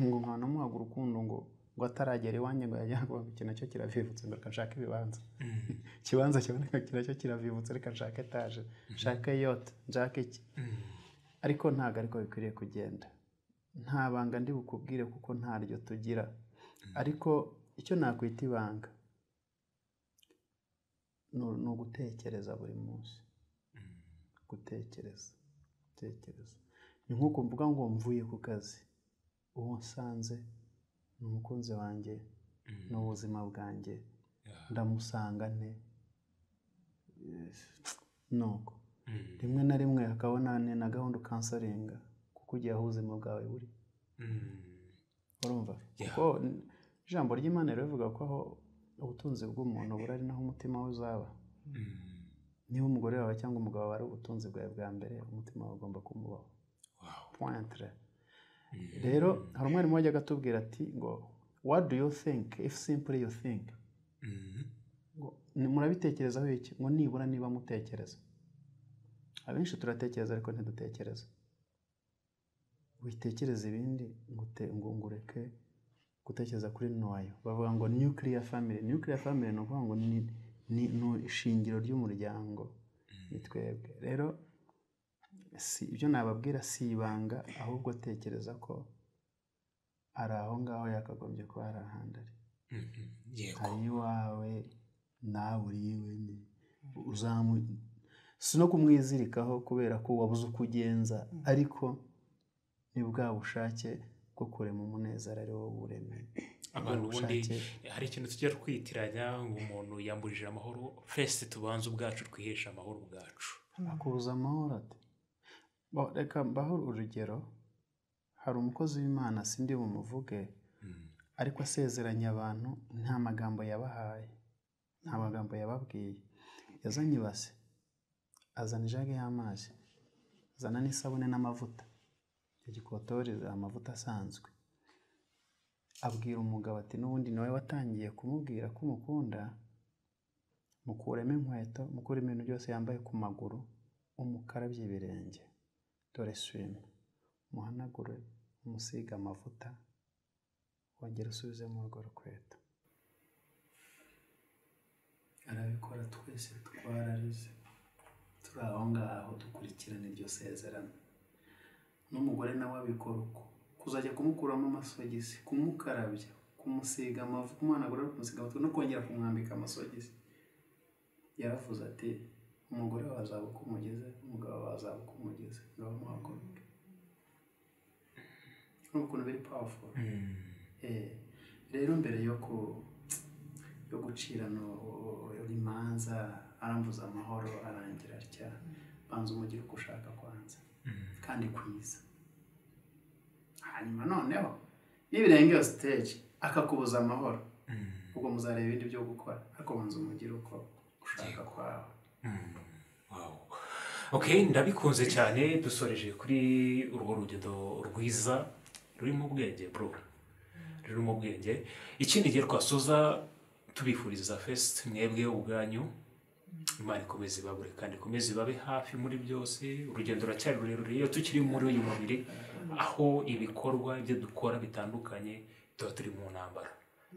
ngo nkaba namuhaga urukundo ngo ngo ataragera iwanjye ngo yajya ngo iki nacyo kiravivutse ngo reka nshake ibibanza Mm, ikibanza kiboneka iki nacyo kiravivutse reka nshake etaje nshake yote nshake iki mm, ariko ntabwo ariko bikwiriye kugenda nta banga ndi bukubwire kuko ntaryo tugira ariko icyo nakwita ibanga ni- ni ugutekereza buri munsi mm, gutekereza gutekereza ni nk'uko mvuga ngo mvuye ku kazi uwo nsanze ni umukunzi wanjye mm, ni ubuzima bwanjye yeah, ndamusanga nte Eh, nuko mm, rimwe na rimwe hakabona ni na gahunda ukansaringa kuko ugiye aho ubuzima bwawe buri mm, urumva Yeah. kuko n- ijambo ry'imana rivuga ko aho ubutunzi bw'umuntu buri ari naho umutima we uzaba mm, niba umugore wawe cyangwa umugabo wawe ari ubutunzi bwawe bwa mbere umutima wawe ugomba kumubaho wow. pointre Mm, rero hari umwarimu wajyaga atubwira ati ngo what do you think if simply you think mm, ngo "Ni- murabitekerezaho iki ngo nibura niba mutekereza abenshi turatekereza ariko ntidutekereza witekereza ibindi ngo ute- ngo ngo ureke gutekereza kuri noyo bavuga ngo nuclear family nuclear family ni ukuvuga ngo ni ni ni ishingiro ry'umuryango ni twebwe rero si ibyo nababwira si ibanga ahubwo tekereza ko ari aho ngaho yakagombye kuba hari ahandi ari Mhm. yego ari iwawe nawe uri iwe ni uzamu si no kumwizirikaho kubera ko wabuze uko ugenza ariko ni bwa bushake bwo kurema umunezero ari wowe uremeye abantu ubundi hari ikintu tujya twitiranya ngo umuntu yamburije amahoro twese tubanze ubwacu twiheshe amahoro ubwacu akubuza amahoro ati Bo- reka mbaho urugero hari umukozi w'imana sindi bumuvuge Mm. ariko asezeranya abantu nta magambo yabahaye nta magambo yababwiye yazanye ibase azana ijage y'amazi azana n'isabune n'amavuta icyo gikotoreza amavuta asanzwe abwira umugabo ati n'ubundi nawe watangiye kumubwira ko umukunda mukuremo inkweto mukuremo ibintu byose yambaye ku maguru umukarabye ibirenge dore swime muhanagure umusige amavuta wongera usubizemo urwo rukweto arabikora twese twararize turi aho ngaho dukurikirana iryo sezerano n'umugore nawe abikora uko kuzajya kumukuramo amasogisi kumukarabya kumusiga amavuta kumuhanagura kumusiga amavuta no kongera kumwambika amasogisi yaravuze ati umugore wawe azaba uko umugeze umugabo wawe azaba uko umugeze ngaho muhaguruke ni ukuntu biri powerful Eh, rero mbere yo ku yo gucirana u- u- imanza arambuza amahoro arangira atya banza umugire uko ushaka kwanza kandi kwiza hanyuma noneho nibirengera siteji akakubuza amahoro ubwo muzareba ibindi byo gukora ariko banza umugire uko ushaka kwawe Wow. ok ndabikunze cyane dusoreje kuri urwo rugendo rwiza rurimo ubwenge bro rurimo ubwenge ikindi gihe twasoza tubifuriza fesite mwebwe ubwanyu imana ikomeze ibabure kandi ikomeze ibabe hafi muri byose urugendo ruracyari rurerure iyo tukiri muri uyu mubiri aho ibikorwa ibyo dukora bitandukanye tuba turi mu ntambara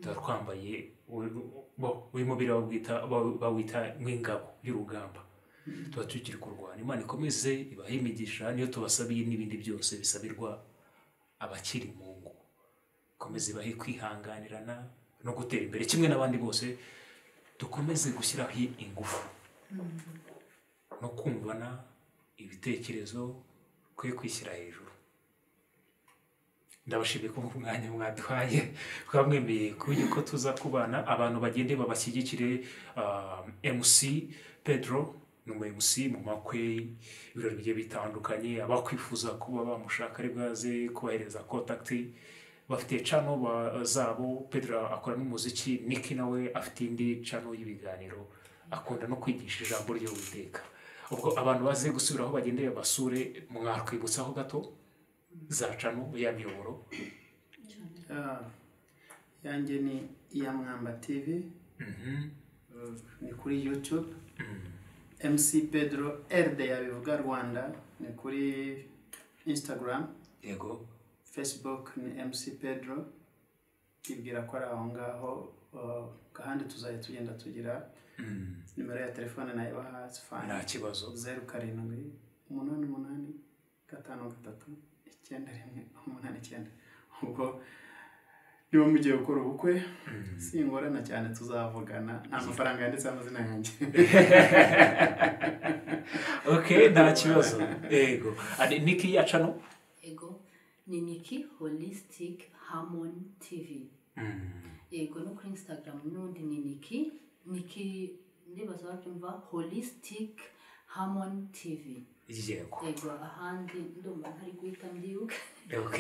tuba twambaye u- bo- uyu mubiri bawita- baw- bawita nk'ingabo y'urugamba tuba tukiri kurwana imana ikomeze ibahe imigisha niyo tubasabiye n'ibindi byose bisabirwa abakiri mu ngo ikomeze ibahe kwihanganirana no gutera imbere kimwe n'abandi bose dukomeze gushyiraho ingufu no kumvana ibitekerezo twe kwishyira hejuru ndabashimiye ko ku mwanya mwaduhaye twamwemeye ku buryo ko tuza kubana abantu bagende babashyigikire ah, mc pedro ni umu mc mu makwe ibirori bigiye bitandukanye abakwifuza kuba bamushaka ari bwaze kubahereza kontakiti bafite cano ba- zabo pedro akora n'umuziki niki nawe afite indi cano y'ibiganiro akunda no kwigisha ijambo ry'uwiteka ubwo abantu baze gusubiraho bagendeye basure mwakwibutsaho gato za cano ya miyoboro Ah, yanjye ni iya mwamba tivi ni kuri yutube mc pedro eride yabivuga rwanda ni kuri insitagaramu yego facebook ni mc pedro tubwira ko ari aho ngaho uh, kandi tuzajya tugenda tugira nimero ya telefone nayo bahazi nta fani kibazo zeru karindwi umunani umunani gatanu gatatu icyenda rimwe umunani icyenda ubwo niba mugiye gukora ubukwe singorana cyane tuzavugana nta mafaranga yanditse amazina yanjye ok nta kibazo yego Ari- niki yaca no Ego ni Nikki Holistic Harmony TV. Ego no kuri Instagram n'undi ni Nikki. Nikki ndibaza babyumva Holistic Harmony TV. yego Ego ahandi ndumva ntari guhita mbyuka. ok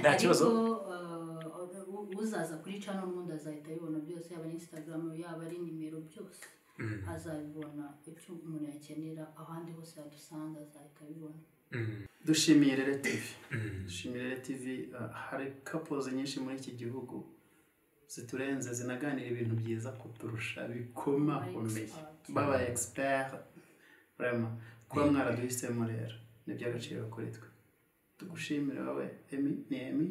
nta kibazo Ariko uh, uzaza kuri channel n'undi azahita abibona byose yaba ari Instagram yaba ari nimero byose. Azabibona ibyo umuntu yakenera ahandi hose yadusanga azahita abibona. dushimiye rero tivi dushimira rero tivi uh, hari kapozi nyinshi muri iki gihugu ziturenze zinaganira ibintu byiza kuturusha bikomakomeye Expert. baba egisiperi rema kuba mwaraduhisemo rero ni iby'agaciro kuri twe tugushimire wowe emi ni emi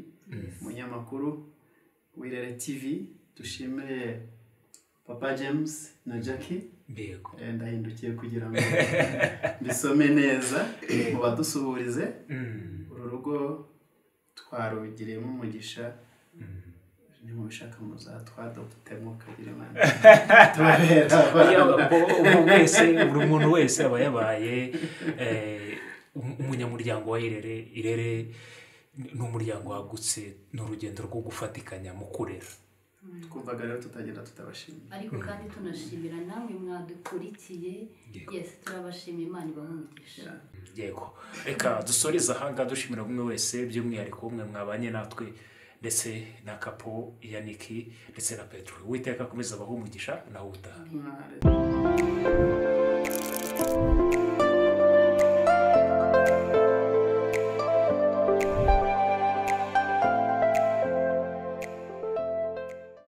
umunyamakuru wirere tivi dushimire papa james na jackie mbego Eh, ndahindukiye kugira ngo mbisome neza mu badusuhurize Mm, uru rugo twarugiriyemo umugisha mm. ni mu bishaka muzatwadogitemo kagira imana tubabera Oya, abana. bo- ubu wese buri muntu wese aba yabaye eh, um- umunyamuryango wa irere irere ni umuryango wagutse ni urugendo rwo gufatikanya mu kurera twumvaga rero tutagenda tutabashimira ariko kandi tunashimira namwe mwadukurikiye yesi turabashimiye imana ibahumugisha yego reka dusoreze ahanga dushimira bumwe wese by'umwihariko umwe mwabanye natwe ndetse na kapo yaniki ndetse na petero witeka akomeza abahe umugisha nawe utaha Mware.